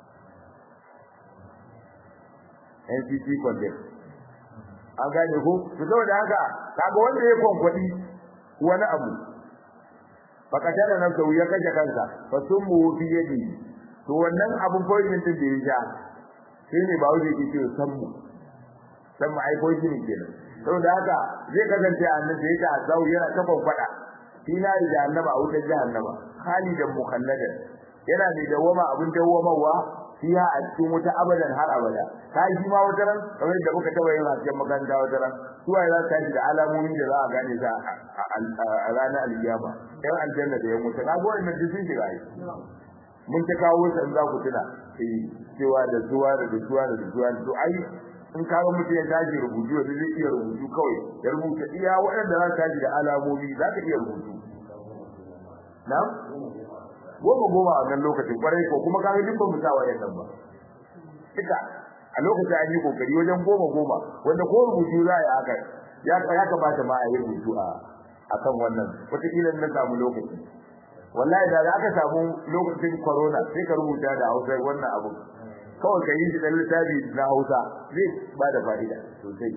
NCC condemn an gane ko to saboda haka kaga wanda ya konkwadi wani abu fakatara nan sau ya kashe kansa fa summu fi yadi to wannan abun poison din da ya ja sai ne ba wuce ke ce sammu sammu ai poison kenan saboda haka zai kasance annabi da yake azau yana ta konkwada fi na jahannama a wutar jahannama khalidan mukhalladan yana da dawama abun dawamawa fiha a cikin wuta abadan har abada kai shi ma wata ran kamar da muka taba yin hasken makaranta wata ran su waye za su tashi da alamomi da za a gane za a ranar alkiyama yan aljanna da yan wuta kaga wannan duk sun shiga ai mun ta kawo su in za ku tuna eh cewa da zuwa da zuwa da zuwa to ai in ka ga mutum ya tashi rubutu da zai iya rubutu kawai ya rubuta iya waɗanda za su tashi da alamomi za ka iya rubutu na goma goma a wannan lokacin kwarai ko kuma kaga duk ba mu sa wayannan ba ita a lokacin an yi kokari wajen goma goma wanda ko rubutu za a yi haka ya ya kamata ma a yi rubutu a akan wannan wataƙila na samu lokaci wallahi da za ka samu lokacin corona sai ka rubuta da Hausa wannan abu kawai ka yi shi dan littafi na Hausa zai ba da fa'ida sosai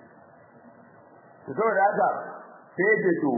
to saboda haka sai ce to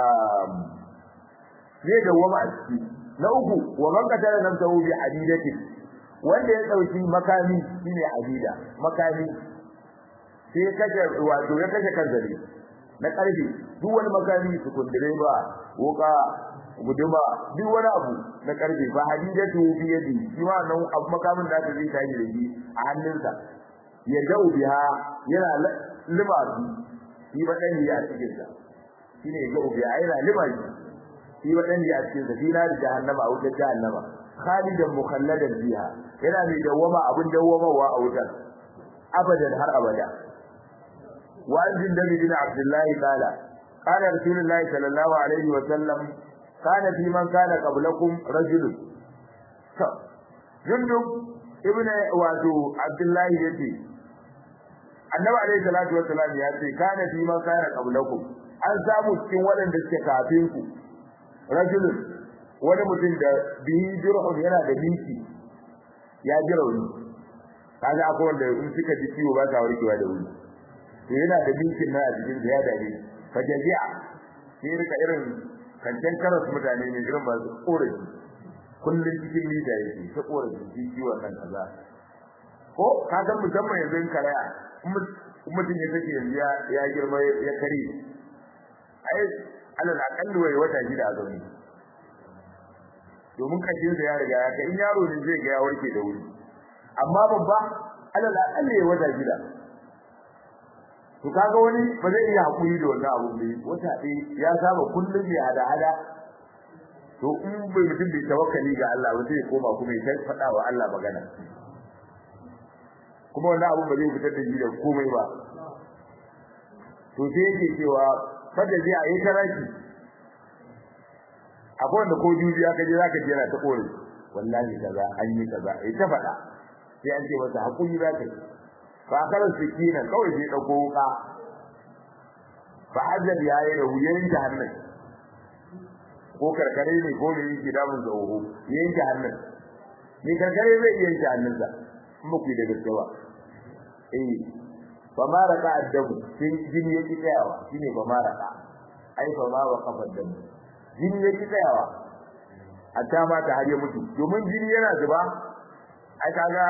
zai dawwama a ciki na uku wa man qatala nafsahu bi hadidatin wanda ya dauki makami shine hadida makami sai kaje wato ya kaje kanzari na karfi duk wani makami su kundire ba wuka guduma duk wani abu na karfi ba hadidatu bi yadi shi ma nan abu makamin da aka zai tashi da shi a hannunsa ya dau biha yana lima shi ba dan ya cikin sa shine ya dau biha yana lima shi shi wadan a cikin safina da jahannama a wutar jahannama khalidan mukhalladan fiha yana mai dawama abin dawamawa a wutar abadan har abada wa anjin da bin abdullah qala qala rasulullahi sallallahu alaihi wa sallam kana fi man kana qablakum rajul to jundub ibn wato abdullahi yace annabi alaihi salatu wa salam ya ce kana fi man kana qablakum an samu cikin waɗanda suke kafin ku rajulun wani mutum da bihi jirhun yana da miki ya ji rauni kaga akwai wanda in suka ji ciwo ba sa warkewa da wuri to yana da mikin na a cikin ya dare fajaji'a sai rika irin kancan karas mutane ne irin ba su korafi kullun cikin mita yake ta korafi shi ciwon nan kaza ko ka san musamman yanzu in karaya mutum ya take yanzu ya girma ya kare ai alal akalli wai wata shida a zaune domin kashin sa ya riga ya kai in yaro ne zai ga ya warke da wuri amma babba alal akalli ya wata shida to kaga wani ba zai iya hakuri da wannan abu ne wata ɗaya ya saba kullum ya hada hada to in bai mutum bai tawakkali ga Allah ba zai koma kuma ya faɗa wa Allah magana kuma wannan abu ba zai fitar da shi da komai ba to sai yake cewa fada zai a yi taraki akwai wanda ko juji aka je zaka je yana ta kore wallahi kaza an yi kaza ai ta faɗa sai an ce masa hakuri za ka yi fa kala sikina kawai sai dauko wuka fa hajar yayi da wuyan jahannam ko karkare ne ko ne yake damun sa oho yanke hannun ni karkare zai iya yanke hannunsa in ba ku yi da gaske ba eh fa ma raka addabu sai jini yake tsayawa shine fa ma raka ai fa ma wa kafa addabu jini yake tsayawa a ta ma ta har ya mutu domin jini yana zuba ai kaga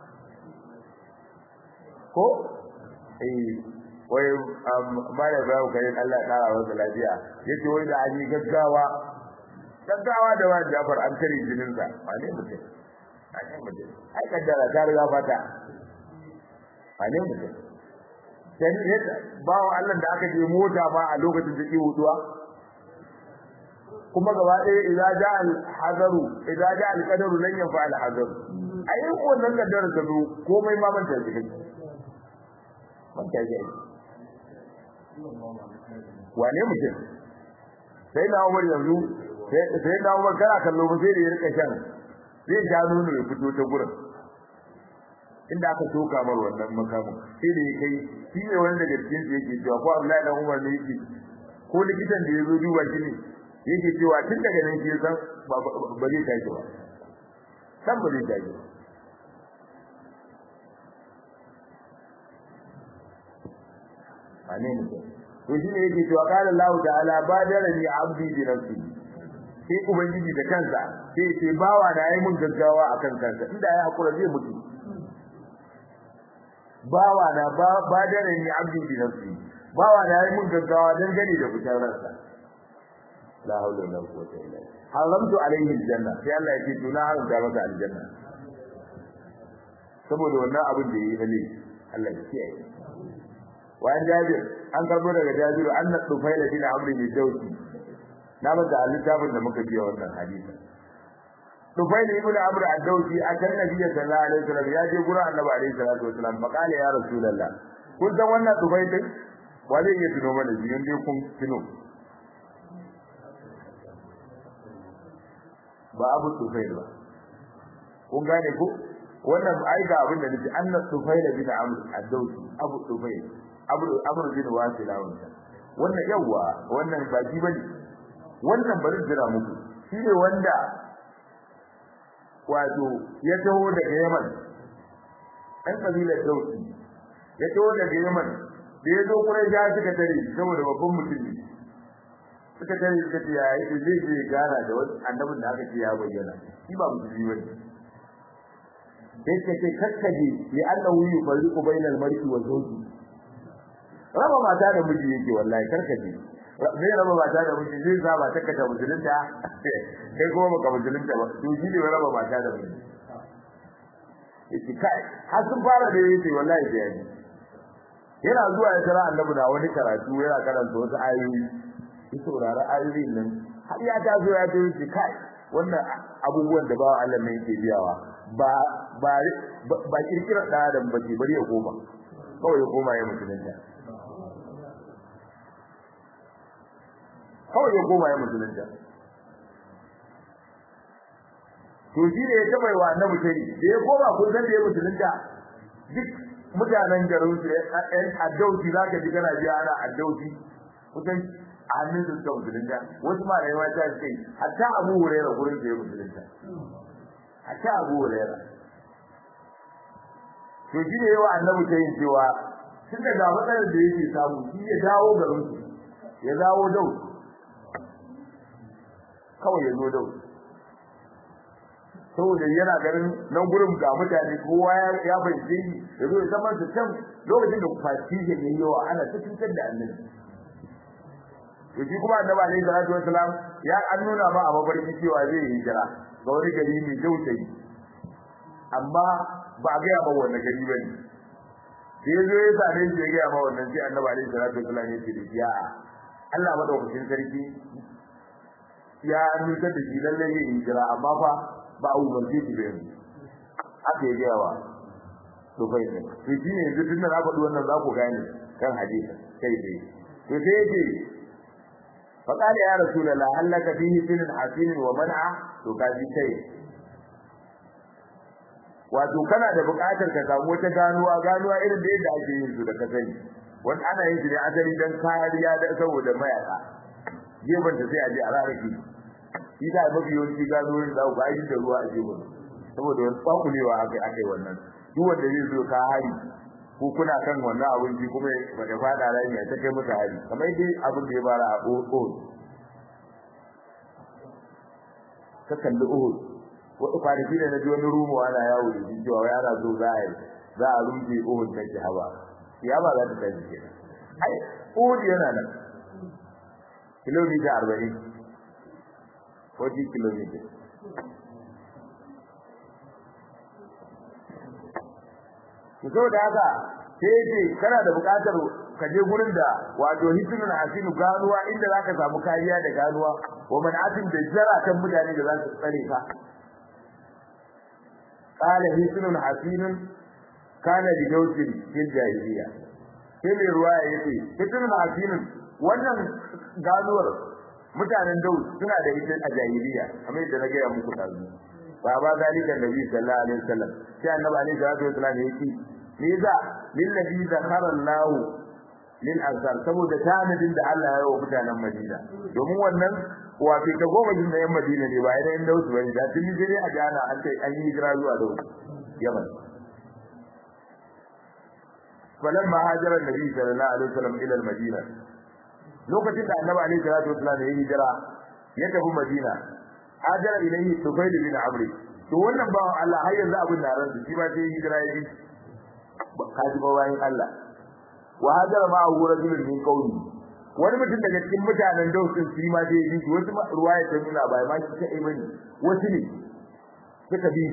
ko eh wai ba da babu kai Allah ya kara masa lafiya yace wai da an yi gaggawa gaggawa da wani Jafar an kare jinin sa wane mutum wane mutum ai kaddara ta riga fata wane mutum dan yadda bawo Allah da aka je mota ba a lokacin da ke hutuwa kuma gaba ɗaya idza ja al hadaru idza ja al qadaru lan yanfa al hadaru ai wannan kaddara ta zo komai ma ban ta ji kai ban ta ji wane mutum sai na Umar yanzu sai na Umar kana kallo ba sai da ya rika shan zai ja nono ya fito ta gurin inda aka soka mar wannan makamin sai da ya kai shi ne wanda daga cikin su yake cewa ko Abdullahi dan Umar ne yake ko likitan da ya zo duba shi ne yake cewa tun daga nan shi ya san ba zai tashi ba san ba zai tashi ba ane mutum to shi ne yake cewa qala Allah ta'ala badarani abdi bi nafsi sai ubangiji da kansa sai ce bawa da yayi mun gaggawa akan kansa inda ya hakura zai mutu bawa na badarani abdi bi nafsi bawa da yayi mun gaggawa dan gani da fitar ransa la hawla wala quwwata illa billah haramtu alaihi aljanna sai Allah ya ce to na haramta masa aljanna saboda wannan abin da yayi ne Allah ya kiyaye وعن جابر an karbo daga Jabir anna Tufail bin Amr bin Dawsi na ba da littafin da muka biya wannan hadisi Tufail ibn Amr ad-Dawsi akan Nabi sallallahu alaihi wasallam ya je gurin Annabi alaihi salatu wasallam fa kale ya Rasulullah kun san wannan Tufail din wale ya tuno mana shi inda kun tuno ba Abu Tufail ba kun gane ko wannan ai ga abin da nake anna Tufail bin Amr ad-Dawsi Abu Tufail amur bin wasila wannan wannan yawa wannan ba ji bane wannan bari jira muku shine wanda wato ya taho daga Yaman ɗan kabilar Dausi ya taho daga Yaman da ya zo Quraysh suka tare saboda babban mutum ne suka tare suka ce ya yi zai je gara da wani annabin da aka ce ya bayyana shi ba musulmi bane sai suka ce kakkaje li annahu yufarriqu bainal mar'i wa zawji raba mata da miji yake wallahi karkace zai raba mata da miji zai sa ba taka ta musulunta kai kuma baka musulunta ba to shi ne raba mata da miji yake kai har sun fara da yake wallahi da yaji yana zuwa ya tara annabi da wani karatu yana karanta wasu ayoyi ya saurara ayoyin nan har ya ta zo ya ce yake kai wannan abubuwan da bawa Allah ne yake biyawa ba ba ba kirkirar da adam bace bari ya koma kawai ya koma ya musulunta kawai ya koma ya musulunta to shi ne ya taba wa annabi sai da ya koma kun san da ya musulunta duk mutanen garin su ɗan addauci za ka ji kana ji ana addauci kusan a hannun su suka musulunta wasu ma rayuwa ta ce hatta abu hurera gurin da ya musulunta hatta abu hurera to shi ne yawa annabi ta yin cewa tun da matsalar da yake samu shi ya dawo garin su ya dawo dau kawai ya zo dau saboda yana ganin nan gurin ga mutane kowa ya fahimce shi ya zo ya zama su can lokacin da fasishin ya yi yawa ana ta cutar da annabi to shi kuma annabi alaihi salatu wasalam ya an nuna ma a mafarki cewa zai yi hijira ga wani gari mai dausayi amma ba a gaya ba wannan gari ba ne sai ya zo ya same shi ya gaya ma wannan sai annabi alaihi salatu wasalam ya ce da shi a'a Allah madaukakin sarki ya nuna da shi lalle yin hijira amma fa ba a umarce shi da yanzu aka yi gaya wa to bai ne to shi ne yanzu tunda na faɗi wannan za ku gane kan hadisi kai dai to sai yake fa qala ya rasulullah hallaka fihi sinin hasinin wa man'a to kaji kai wato kana da buƙatar ka samu wata ganuwa ganuwa irin da yadda ake yin su da ka sani wani ana yin shi ne asali dan kariya da saboda mayaka gefen ta sai a je a rarrake shi da mafi yawanci ganuwoyin da ku aiki da ruwa a gefen saboda wani kwakulewa aka aka wannan duk wanda zai zo ka hari ko kuna kan wannan abinci kuma ba da fada rami a take masa hari kamar dai abin da ya bara a Uhud ka kalli Uhud wata kwanaki da na ji wani rumo ana yawo da shi cewa yana zo za a yi za a rumfe Uhud ta ki haba ya ba za ta tafi ke ai Uhud yana nan kilomita arba'in 40 kilomita to saboda haka sai yace kana da buƙatar ka je gurin da wato hisnul hasinu ganuwa inda zaka samu kariya da ganuwa wa man'atin da jaratan mutane da za su tsare ka qala hisnul hasinun kana li dawsin fil jahiliya sai mai ruwaya yace hisnul hasinun wannan ganuwar mutanen daud suna da ita a jahiliya kamar yadda na gaya muku dazu ba ba zalika nabi sallallahu alaihi wasallam sai annabi alaihi salatu wasallam yake me yasa lillazi zakara Allah lil azhar saboda tanadin da Allah ya yi wa mutanen Madina domin wannan wato ta goma jin yan Madina ne ba idan da wasu bane da tun jire a jana an sai an yi hijira zuwa da Yaman falamma hajara nabi sallallahu alaihi wasallam ila al-Madina lokacin da annabi alaihi salatu wasallam ya hijira ya tafi Madina hajara ilayhi Tufayl bin Amr to wannan bawan Allah har yanzu abin da ran shi ba sai hijira ya bi kaji ba bayan Allah wa hajara ma hu rajulun min qawli wani mutum daga cikin mutanen dausin shi ma dai yi wasu ruwaya ta nuna bai ma shi kai bane wasu ne suka bi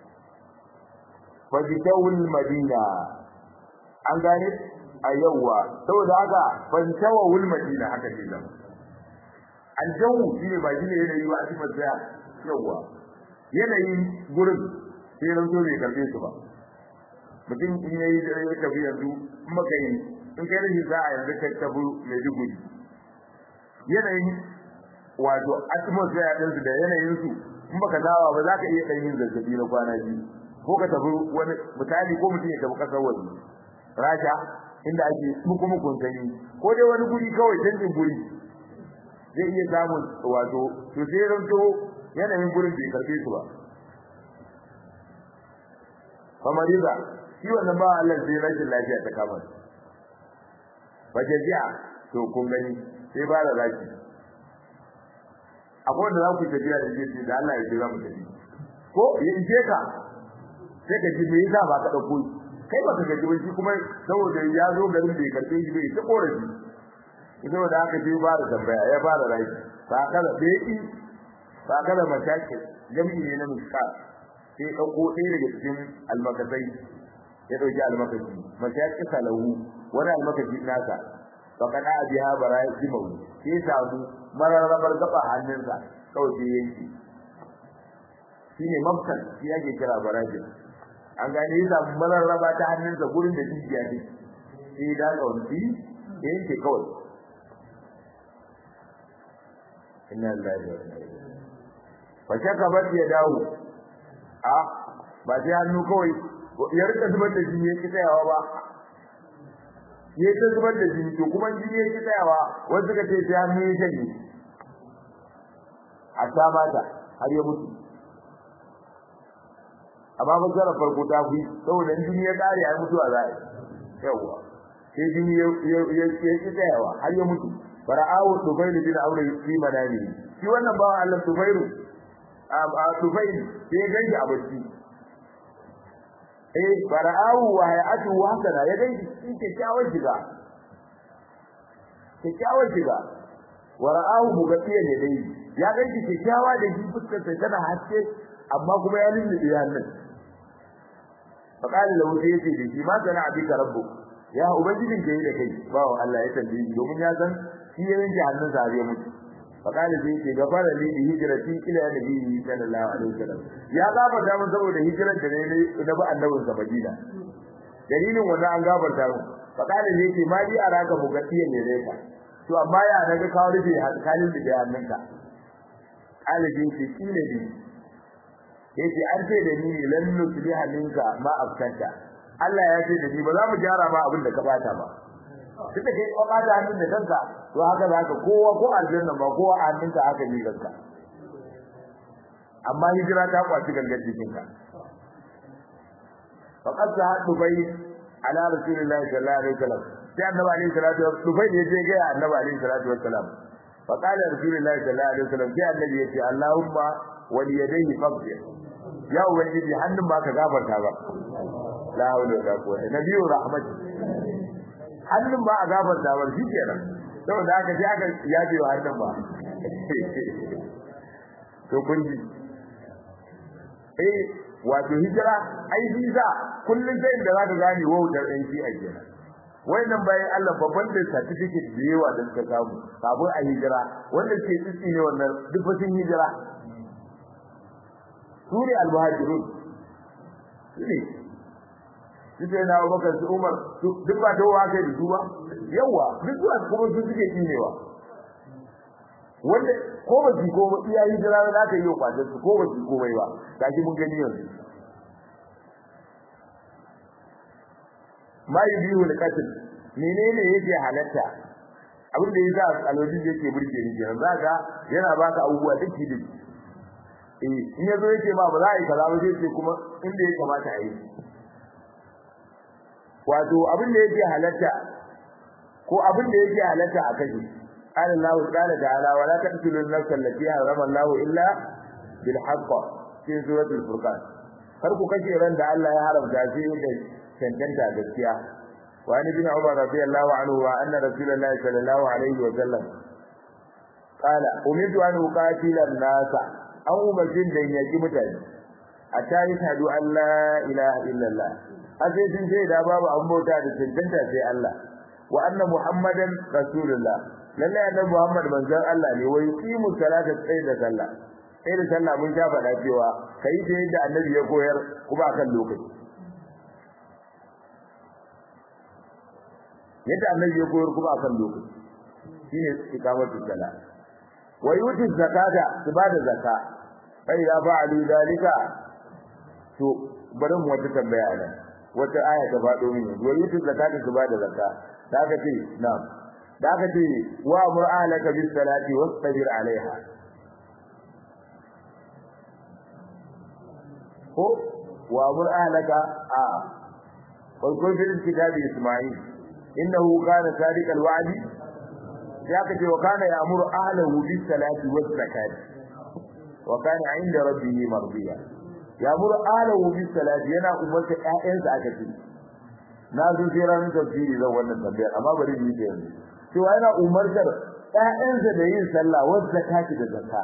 fa bitawul madina an gane a yawa saboda haka ban tawul madina haka ce nan an jawu shi ne ba shi ne yanayi ba a cikin tsaya yawa yanayin gurin sai ran so bai karbe su ba mutum in yayi da ya tafi yanzu in baka yi in kai rashin za a yanzu kai tafi mai duguri yanayin wato atmosphere din su da yanayin su in baka dawa ba za ka iya ɗan yin zazzabi na kwana biyu ko ka tafi wani misali ko mutum ya tafi ƙasar waje rasha inda ake muku mukun sanyi ko dai wani guri kawai canjin guri zai iya samun wato to sai ranto yanayin gurin bai karbe su ba famariza shi wannan ba Allah sai rashin lafiya ta kama ba jazi'a to kun gani sai ba da zaki akwai wanda za ku tafiya da shi da Allah ya ce za mu tafi ko ya ije ka sai ka ji me yasa ba ka dauko kai ba ka gaji ba shi kuma saboda ya zo garin bai karbe shi bai ta korafi saboda haka sai ba da tambaya ya fara rai ba kada bai ba kada mataki jami'i ne na miskal sai dauko ɗaya daga cikin almakasai ya dauki almakashi mataki salahu wani almakashi nasa fa kana biha bara'imu sai samu mararrabar gaba hannunsa kawai sai yanki shine mafsal shi yake kira barajin an gane ya samu mararraba ta hannunsa gurin da jijiya ne sai da kawanci yanke kawai inna lillahi wa inna ilaihi fa shaka ba ya dawo a ba sai hannu kawai ya rika zubar da jini yake tsayawa ba ya ta zubar da jini to kuma jini yake tsayawa wanda suka ce sai hannu ya shanye a ta mata har ya mutu amma ba zara farko ta fi saboda jini ya kare ya mutu a zai yawa sai jini ya ya ya tsayawa har ya mutu fara'awu tufailu bin aure fi manami shi wannan bawa Allah tufailu a tufailu sai ganji a bacci eh fara'awu wa hayatu wa hasana ya ganji shi kyakkyawar shiga kyakkyawar shiga wa ra'ahu mugatiyan ne dai ya ganji kyakkyawa da shi fuskar sa tana haske amma kuma ya lullube hannun faqala lahu sai yace da shi ma sana abika rabbu ya ubangijin ka yi da kai bawo Allah ya tambaye shi domin ya san shi ya yanke hannun sa ya mutu faqala sai yace gafara li bi hijrati ila nabi sallallahu alaihi wasallam ya gafarta mun saboda hijirar da ne na bi annabin sa Madina dalilin wannan an gafarta mun faqala sai yace ma bi araka mugatiyan ne dai ka to amma ya daga kawo rufe kalin da hannunka alibin ce kile bi yace an ce da ni lan nusliha minka ma afkanta Allah ya ce da ni ba za mu gyara ba abin da ka bata ba kika kai ka bata hannun da kanka to haka zaka kowa ko aljanna ba kowa a hannunka haka ni kanka amma hijira ta kwaci gangar jikinka faqad sa'atu bai ala rasulillahi sallallahu alaihi wasallam sai annabi alaihi salatu wasallam dubai ne je ga annabi alaihi salatu wasallam fa qala rasulullahi sallallahu alaihi wasallam sai annabi ya ce allahumma wal yadayhi faqdir ya ubangiji hannun ba ka gafarta ba la hawla wala quwwata nabiyyu rahmat hannun ba a gafarta ba shikenan saboda haka sai aka yaje wa hannun ba to kun ji eh wato hijira ai visa kullun sai da zaka gane wautar ɗan shi a kenan wayannan bayan Allah babban da certificate da yawa da suka samu kafin a hijira wanda ke tsitsi ne wannan duk fasin hijira sune al-muhajirun ne Duk na Abubakar su Umar duk ba dawowa kai da su ba yawa duk zuwa kuma su suke kinewa wanda ko ba ji ko ba iya hijira za ka yi kwatar su ko ba ji komai ba gashi mun gani yanzu ma yubihu al-qatl menene yake halatta abin da yasa alwajin yake burge ni kenan zaka yana baka abubuwa dake dake eh in yazo yake ba ba za a yi kaza ba sai ce kuma inda ya kamata a yi wato abin da yake halatta ko abin da yake halatta a kashi قال الله تعالى تعالى ولا تقتلوا النفس التي حرم الله الا بالحق في سوره الفرقان kar ku kashe ran da Allah ya haramta shi da cancanta gaskiya wa ni bin Umar radiyallahu anhu wa anna rasulullahi sallallahu alaihi wa sallam qala umidu an uqatila an-nas an umarcin da yaki mutane a tayi hadu Allah ilaha illallah azai sun ce da babu an bauta da cancanta sai Allah wa anna muhammadan rasulullah lalle annabi muhammad manzon Allah ne wa yuqimu salata tsaye da sallah sai da sallah mun sha faɗa cewa kai da yadda annabi ya koyar kuma akan lokaci yadda annabi ya koyar kuma akan lokaci shine ikamatu salat wa yuti zakata su bada zakka fa idza fa'alu dalika to bari mu wata tambaya nan wata aya ta faɗo mini wa yuti zakata su bada zakka da aka ce na'am da aka ce wa amur ahlaka bis salati wastabir alaiha ko wa amur ahlaka a wa kun fil kitabi isma'il innahu kana sadiqal wa'di ya kace wa kana ya'muru ahlahu bis salati was zakati wa kana 'inda rabbihi mardiya ya'muru ahlahu bis salati yana umarta ƴaƴansa aka ce na zo sai ranar tafsiri zan wannan tambayar amma bari mu yi ta yanzu cewa yana umartar ƴaƴansa da yin sallah was zakati da zakka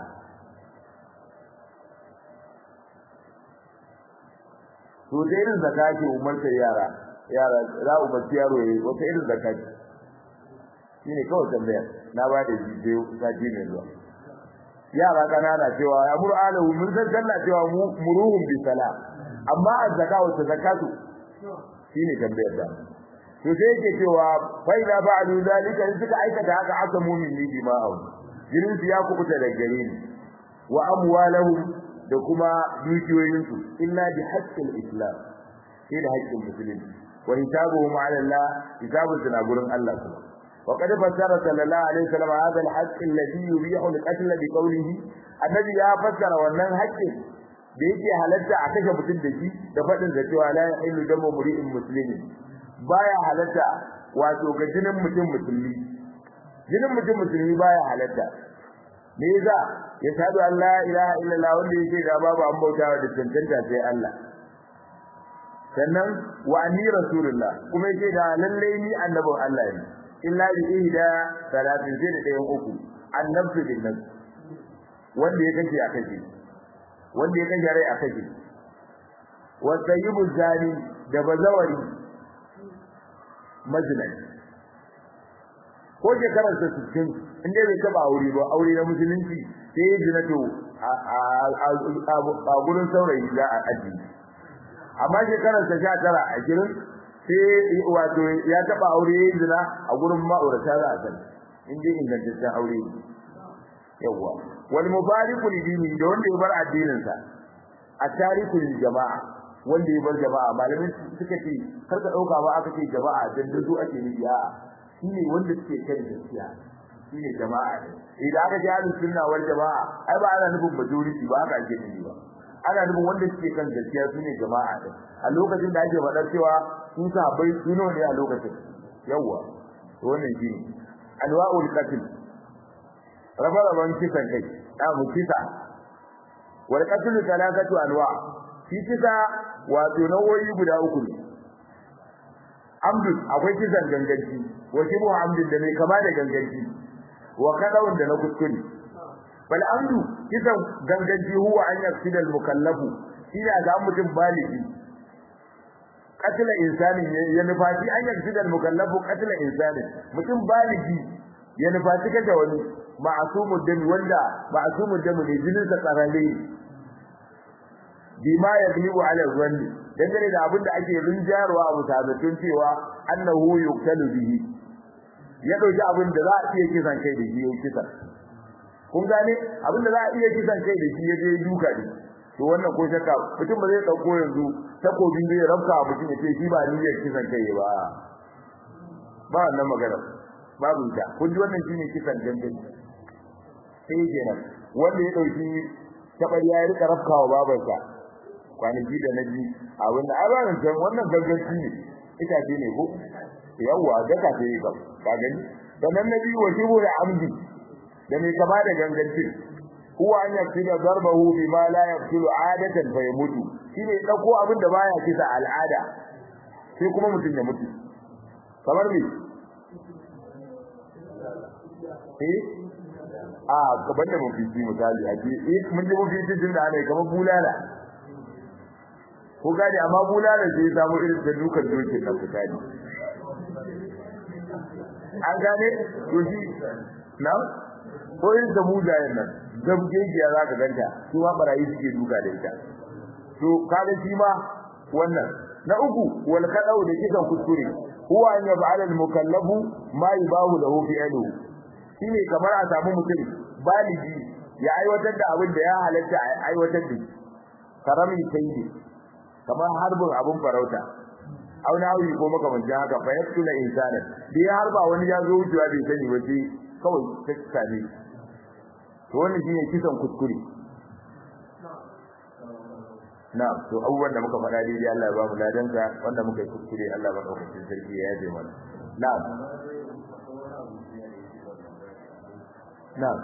to da irin zakati umartar yara yara za umarci yaro yayi wata irin zakati shine kawai tambayar na ba da bidiyo sati mai zuwa yara kanana cewa ya mur alahu mun san sallah cewa muruhum bi sala amma azzaka wa zakatu shine tambayar da to sai yake cewa fa idza ba'du zalika in suka aikata haka aka mu'mini bi ma'ahu jinin su ya kubuta da gare ni wa amwalahum da kuma dukiyoyinsu illa bi haqqil islam sai da haƙƙin musulunci wa hisabuhum ala Allah hisabun suna gurin Allah kuma وقد فسر صلى الله عليه وسلم هذا الحق الذي يبيح القتل بقوله النبي ya fassara wannan haƙƙin da yake halatta a kashe mutum da shi da faɗin da cewa la yahillu damu muri'in muslimin baya halatta wato ga jinin mutum musulmi jinin mutum musulmi baya halatta me yasa ya sadu Allah ilaha illallah wanda yake da babu an bautawa da tantanta sai Allah sannan wa anni rasulullah kuma yake da lalle ni annabin Allah ne illa bi ihda salatin sai da ɗayan uku annabtu bin nas wanda ya kace a kace wanda ya kace rai a kace wa tayyibu zani da bazawari majnun ko shekarar sa 60 inda bai taba aure ba aure na musulunci sai ya jina to a gurin saurayi za a aji amma shekarar sa 19 a girin sai wato ya taba aure yayin zina a gurin ma'aurata za a sani in dai ingantaccen aure ne yawa wal mufariqu li dini da wanda ya bar addinin sa a tariku lil jama'a wanda ya bar jama'a malamin suka ce kar ka dauka ba aka ce jama'a dan dudu ake nufi a shine wanda suke kan gaskiya shine jama'a ne idan aka ji ahlus sunna wal jama'a ai ba ana nufin majority ba haka ake nufi ba ana nufin wanda suke kan gaskiya shine jama'a ne a lokacin da ake faɗa cewa sun sahabbai suno ne a lokacin yawa wannan shine alwa'ul qatl rabe-raben kisan kai a mu kisa wal qatl talakatu anwa shi kisa wato nau'o'i guda uku ne amdu akwai kisan ganganci wa shibu amdin da mai kama da ganganci wa kadawun da na kuskure bal amdu kisan ganganci huwa an yafsida al mukallafu shi da ga mutum baligi qatl insani ya nufaci an yafsida al mukallafu qatl insani mutum baligi ya nufaci kaje wani ma'asumud dami wanda ma'asumud dami ne jinin sa tsarale bima yaglibu ala zanni dangane da abinda ake rinjarwa a mutabatun cewa annahu yuqtalu bihi ya dauki abin da za a iya kisan kai da shi ya kisa kun gane abin da za a iya kisan kai da shi ya je duka ne to wannan ko shakka mutum ba zai dauko yanzu takobi zai rabka mutum ya ce shi ba niyyar kisan kai ba ba wannan magana babu ta kun ji wannan shine kisan gangan sai kenan wanda ya dauki tabariya ya rika rafkawa babansa kwanaki da naji abin da abarin san wannan ganganci ne ita ce ne ko yawa da ka ce ka ka gani sannan nabi wa shibu da amdi da mai kama da ganganci huwa an yaktiba darbahu bima la yaqtulu adatan fa yamutu shine dauko abin da baya kisa al'ada sai kuma mutun ya mutu kamar me eh a gaban da mafi misali a ce eh mun ji mafi jin da ana kamar bulala ko gadi amma bulala sai samu irin da dukan dokin na fitani an gane to shi na ko irin da mujayen nan zabgegiya za ka ganta su ma barayi suke duka da ita to kaga shi ma wannan na uku wal kadau da kisan kuskure huwa an yab'al al mukallafu ma yubahu lahu fi'lu shine kamar a samu mutum baligi ya aiwatar da abin da ya halatta a aiwatar da shi karamin sayyidi kamar harbin abun farauta au na hawi ko makamancin haka fa yaktula insana da ya harba wani ya zo wucewa bai sani ba sai kawai ta ne to wannan shine kisan kuskure na to abubuwan da muka faɗa daidai Allah ya ba mu ladanka wanda muka yi kuskure Allah ba ɗaukacin sarki ya yaje mana na'am na'am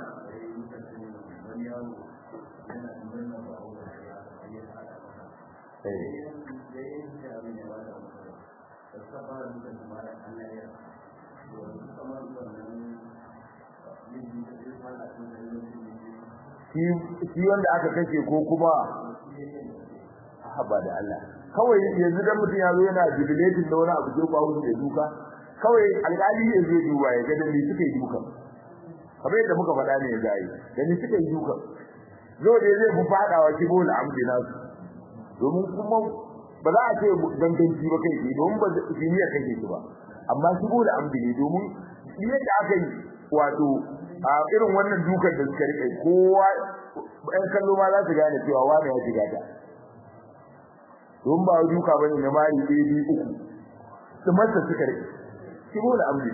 shi wanda aka kashe ko kuma haba da Allah kawai yanzu dan mutum ya zo yana jubilating da wani abu ko ba da duka kawai alƙali ya zo duba ya ga dan suka yi duka kamar yadda muka faɗa ne ya gayi dan suka yi duka zo da zai fi fadawa kibo da amdi nasu domin kuma ba za a ce danganci ba kai domin ba jiniya kake shi ba amma kibo da amdi ne domin yadda aka yi wato a irin wannan dukan da suka rike kowa ɗan kallo ma za su gane cewa wani ya shiga ta don ba duka bane na mari ɗaya biyu uku su masa suka rike kibo da amdi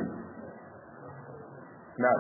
na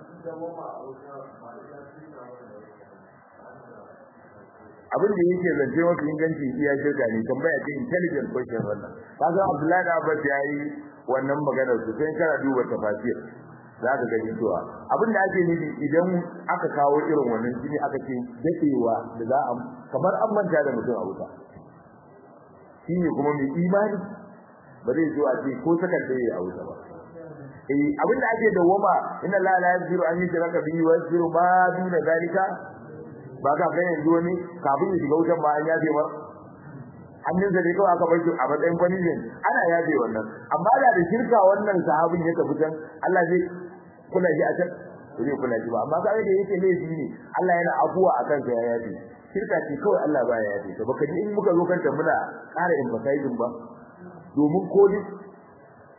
abin da yake zance mafi inganci iya shirka ne tambaya ce intelligent question wannan kaga Abdullahi da Abbas yayi wannan maganar su sai kana duba tafasir zaka gani cewa abin da ake nufi idan aka kawo irin wannan shine aka ce dadewa da za a kamar an manta da mutum a wuta shine kuma mai imani ba zai zo a ce ko sakar da a wuta ba eh abin da ake dawoma inna la la yaziru an yushraka bihi wa yaziru ma duna zalika ba ka ga yanzu wani kafin ya shiga wutan ba an yafe ba hannun da ne kawai aka bar shi a matsayin punishment ana yafe wannan amma da da shirka wannan sahabin ya tafi can Allah zai kula shi a can zai kula shi ba amma ka ga da yake laifi ne Allah yana afuwa akan sa ya yafe shirka ce kawai Allah baya yafe to baka ji in muka zo kanta muna ƙara emphasizing ba domin ko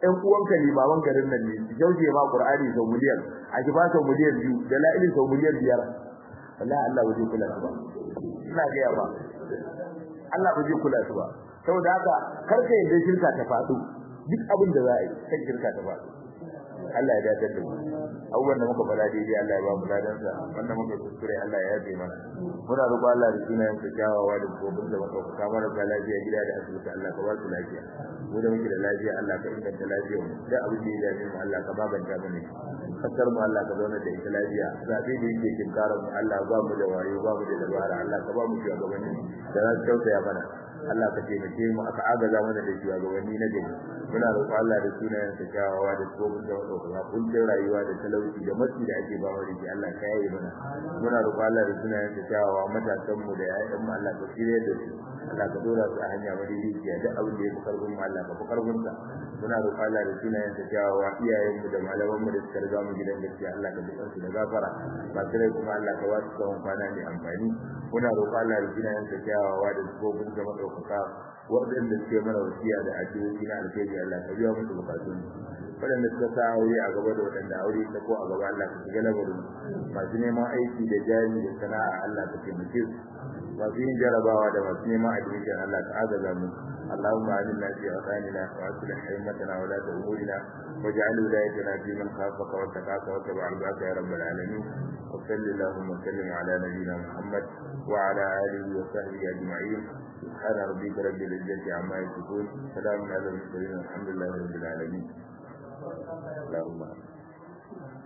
ɗan uwanka ne baban garin nan ne su jauje ma qur'ani sau miliyan a ki ba sau miliyan biyu da la'ilin sau miliyan biyar wallahi Allah ba zai kula su ba ina ga ba Allah ba zai kula su ba saboda haka karka yadda shirka ta faɗo duk abin da za a yi kan shirka ta faɗo Allah ya dace da mu abubuwan da muka fara daidai Allah ya ba mu ladan sa wanda muka kuskure Allah ya yafe mana muna roƙo Allah da sunayen sa kyawawa da gobin da muka kuka mana da lafiya gida da asibiti Allah ka ba su lafiya mu da muke da lafiya Allah ka inganta lafiyar mu da abin da ya dace mu Allah ka maganta mana kasar mu Allah ka zauna da ita lafiya zabe da yake kinkarar mu Allah ba mu da wayo ba mu da dabara Allah ka ba mu shugabanni da za su tausaya mana Allah ka taimake mu aka agaza mana da shugabanni na gari muna roƙon Allah da sunayen sa kyawawa da tsohon da wadda kuncin rayuwa da talauci da matsi da ake ba wa rike Allah ka yaye mana muna roƙon Allah da sunayen sa kyawawa matasan mu da ƴaƴan mu Allah ka shirye da su Allah ka dora su a hanya madaidaiciya duk abin da ya fi karfin mu Allah ka fi karfin sa muna roƙon Allah da sunayen sa kyawawa iyayen mu da malaman mu da suka riga mu gidan gaskiya Allah ka bi su da gafara ba sai kuma Allah ka wasu tsawon kwana mai amfani muna roƙon Allah da sunayen sa kyawawa da tsohon da madaukaka waɗanda suke mana wasiya da addu'o'i na alheri Allah ka biya musu bukatun waɗanda suka sa aure a gaba da waɗanda aure ta ko a gaba Allah ka shiga lamarin masu neman aiki da jari da sana'a Allah ka taimake su masu yin jarabawa da masu neman admission Allah ka agaza mu اللهم آمنا في أوطاننا وأصلح أئمتنا ولاة أمورنا واجعل ولايتنا في من خافك واتقاك واتبع رضاك يا رب العالمين وصل اللهم وسلم على نبينا محمد وعلى آله وصحبه أجمعين سبحان ربك رب العزة عما يصفون سلام على المرسلين والحمد لله رب العالمين اللهم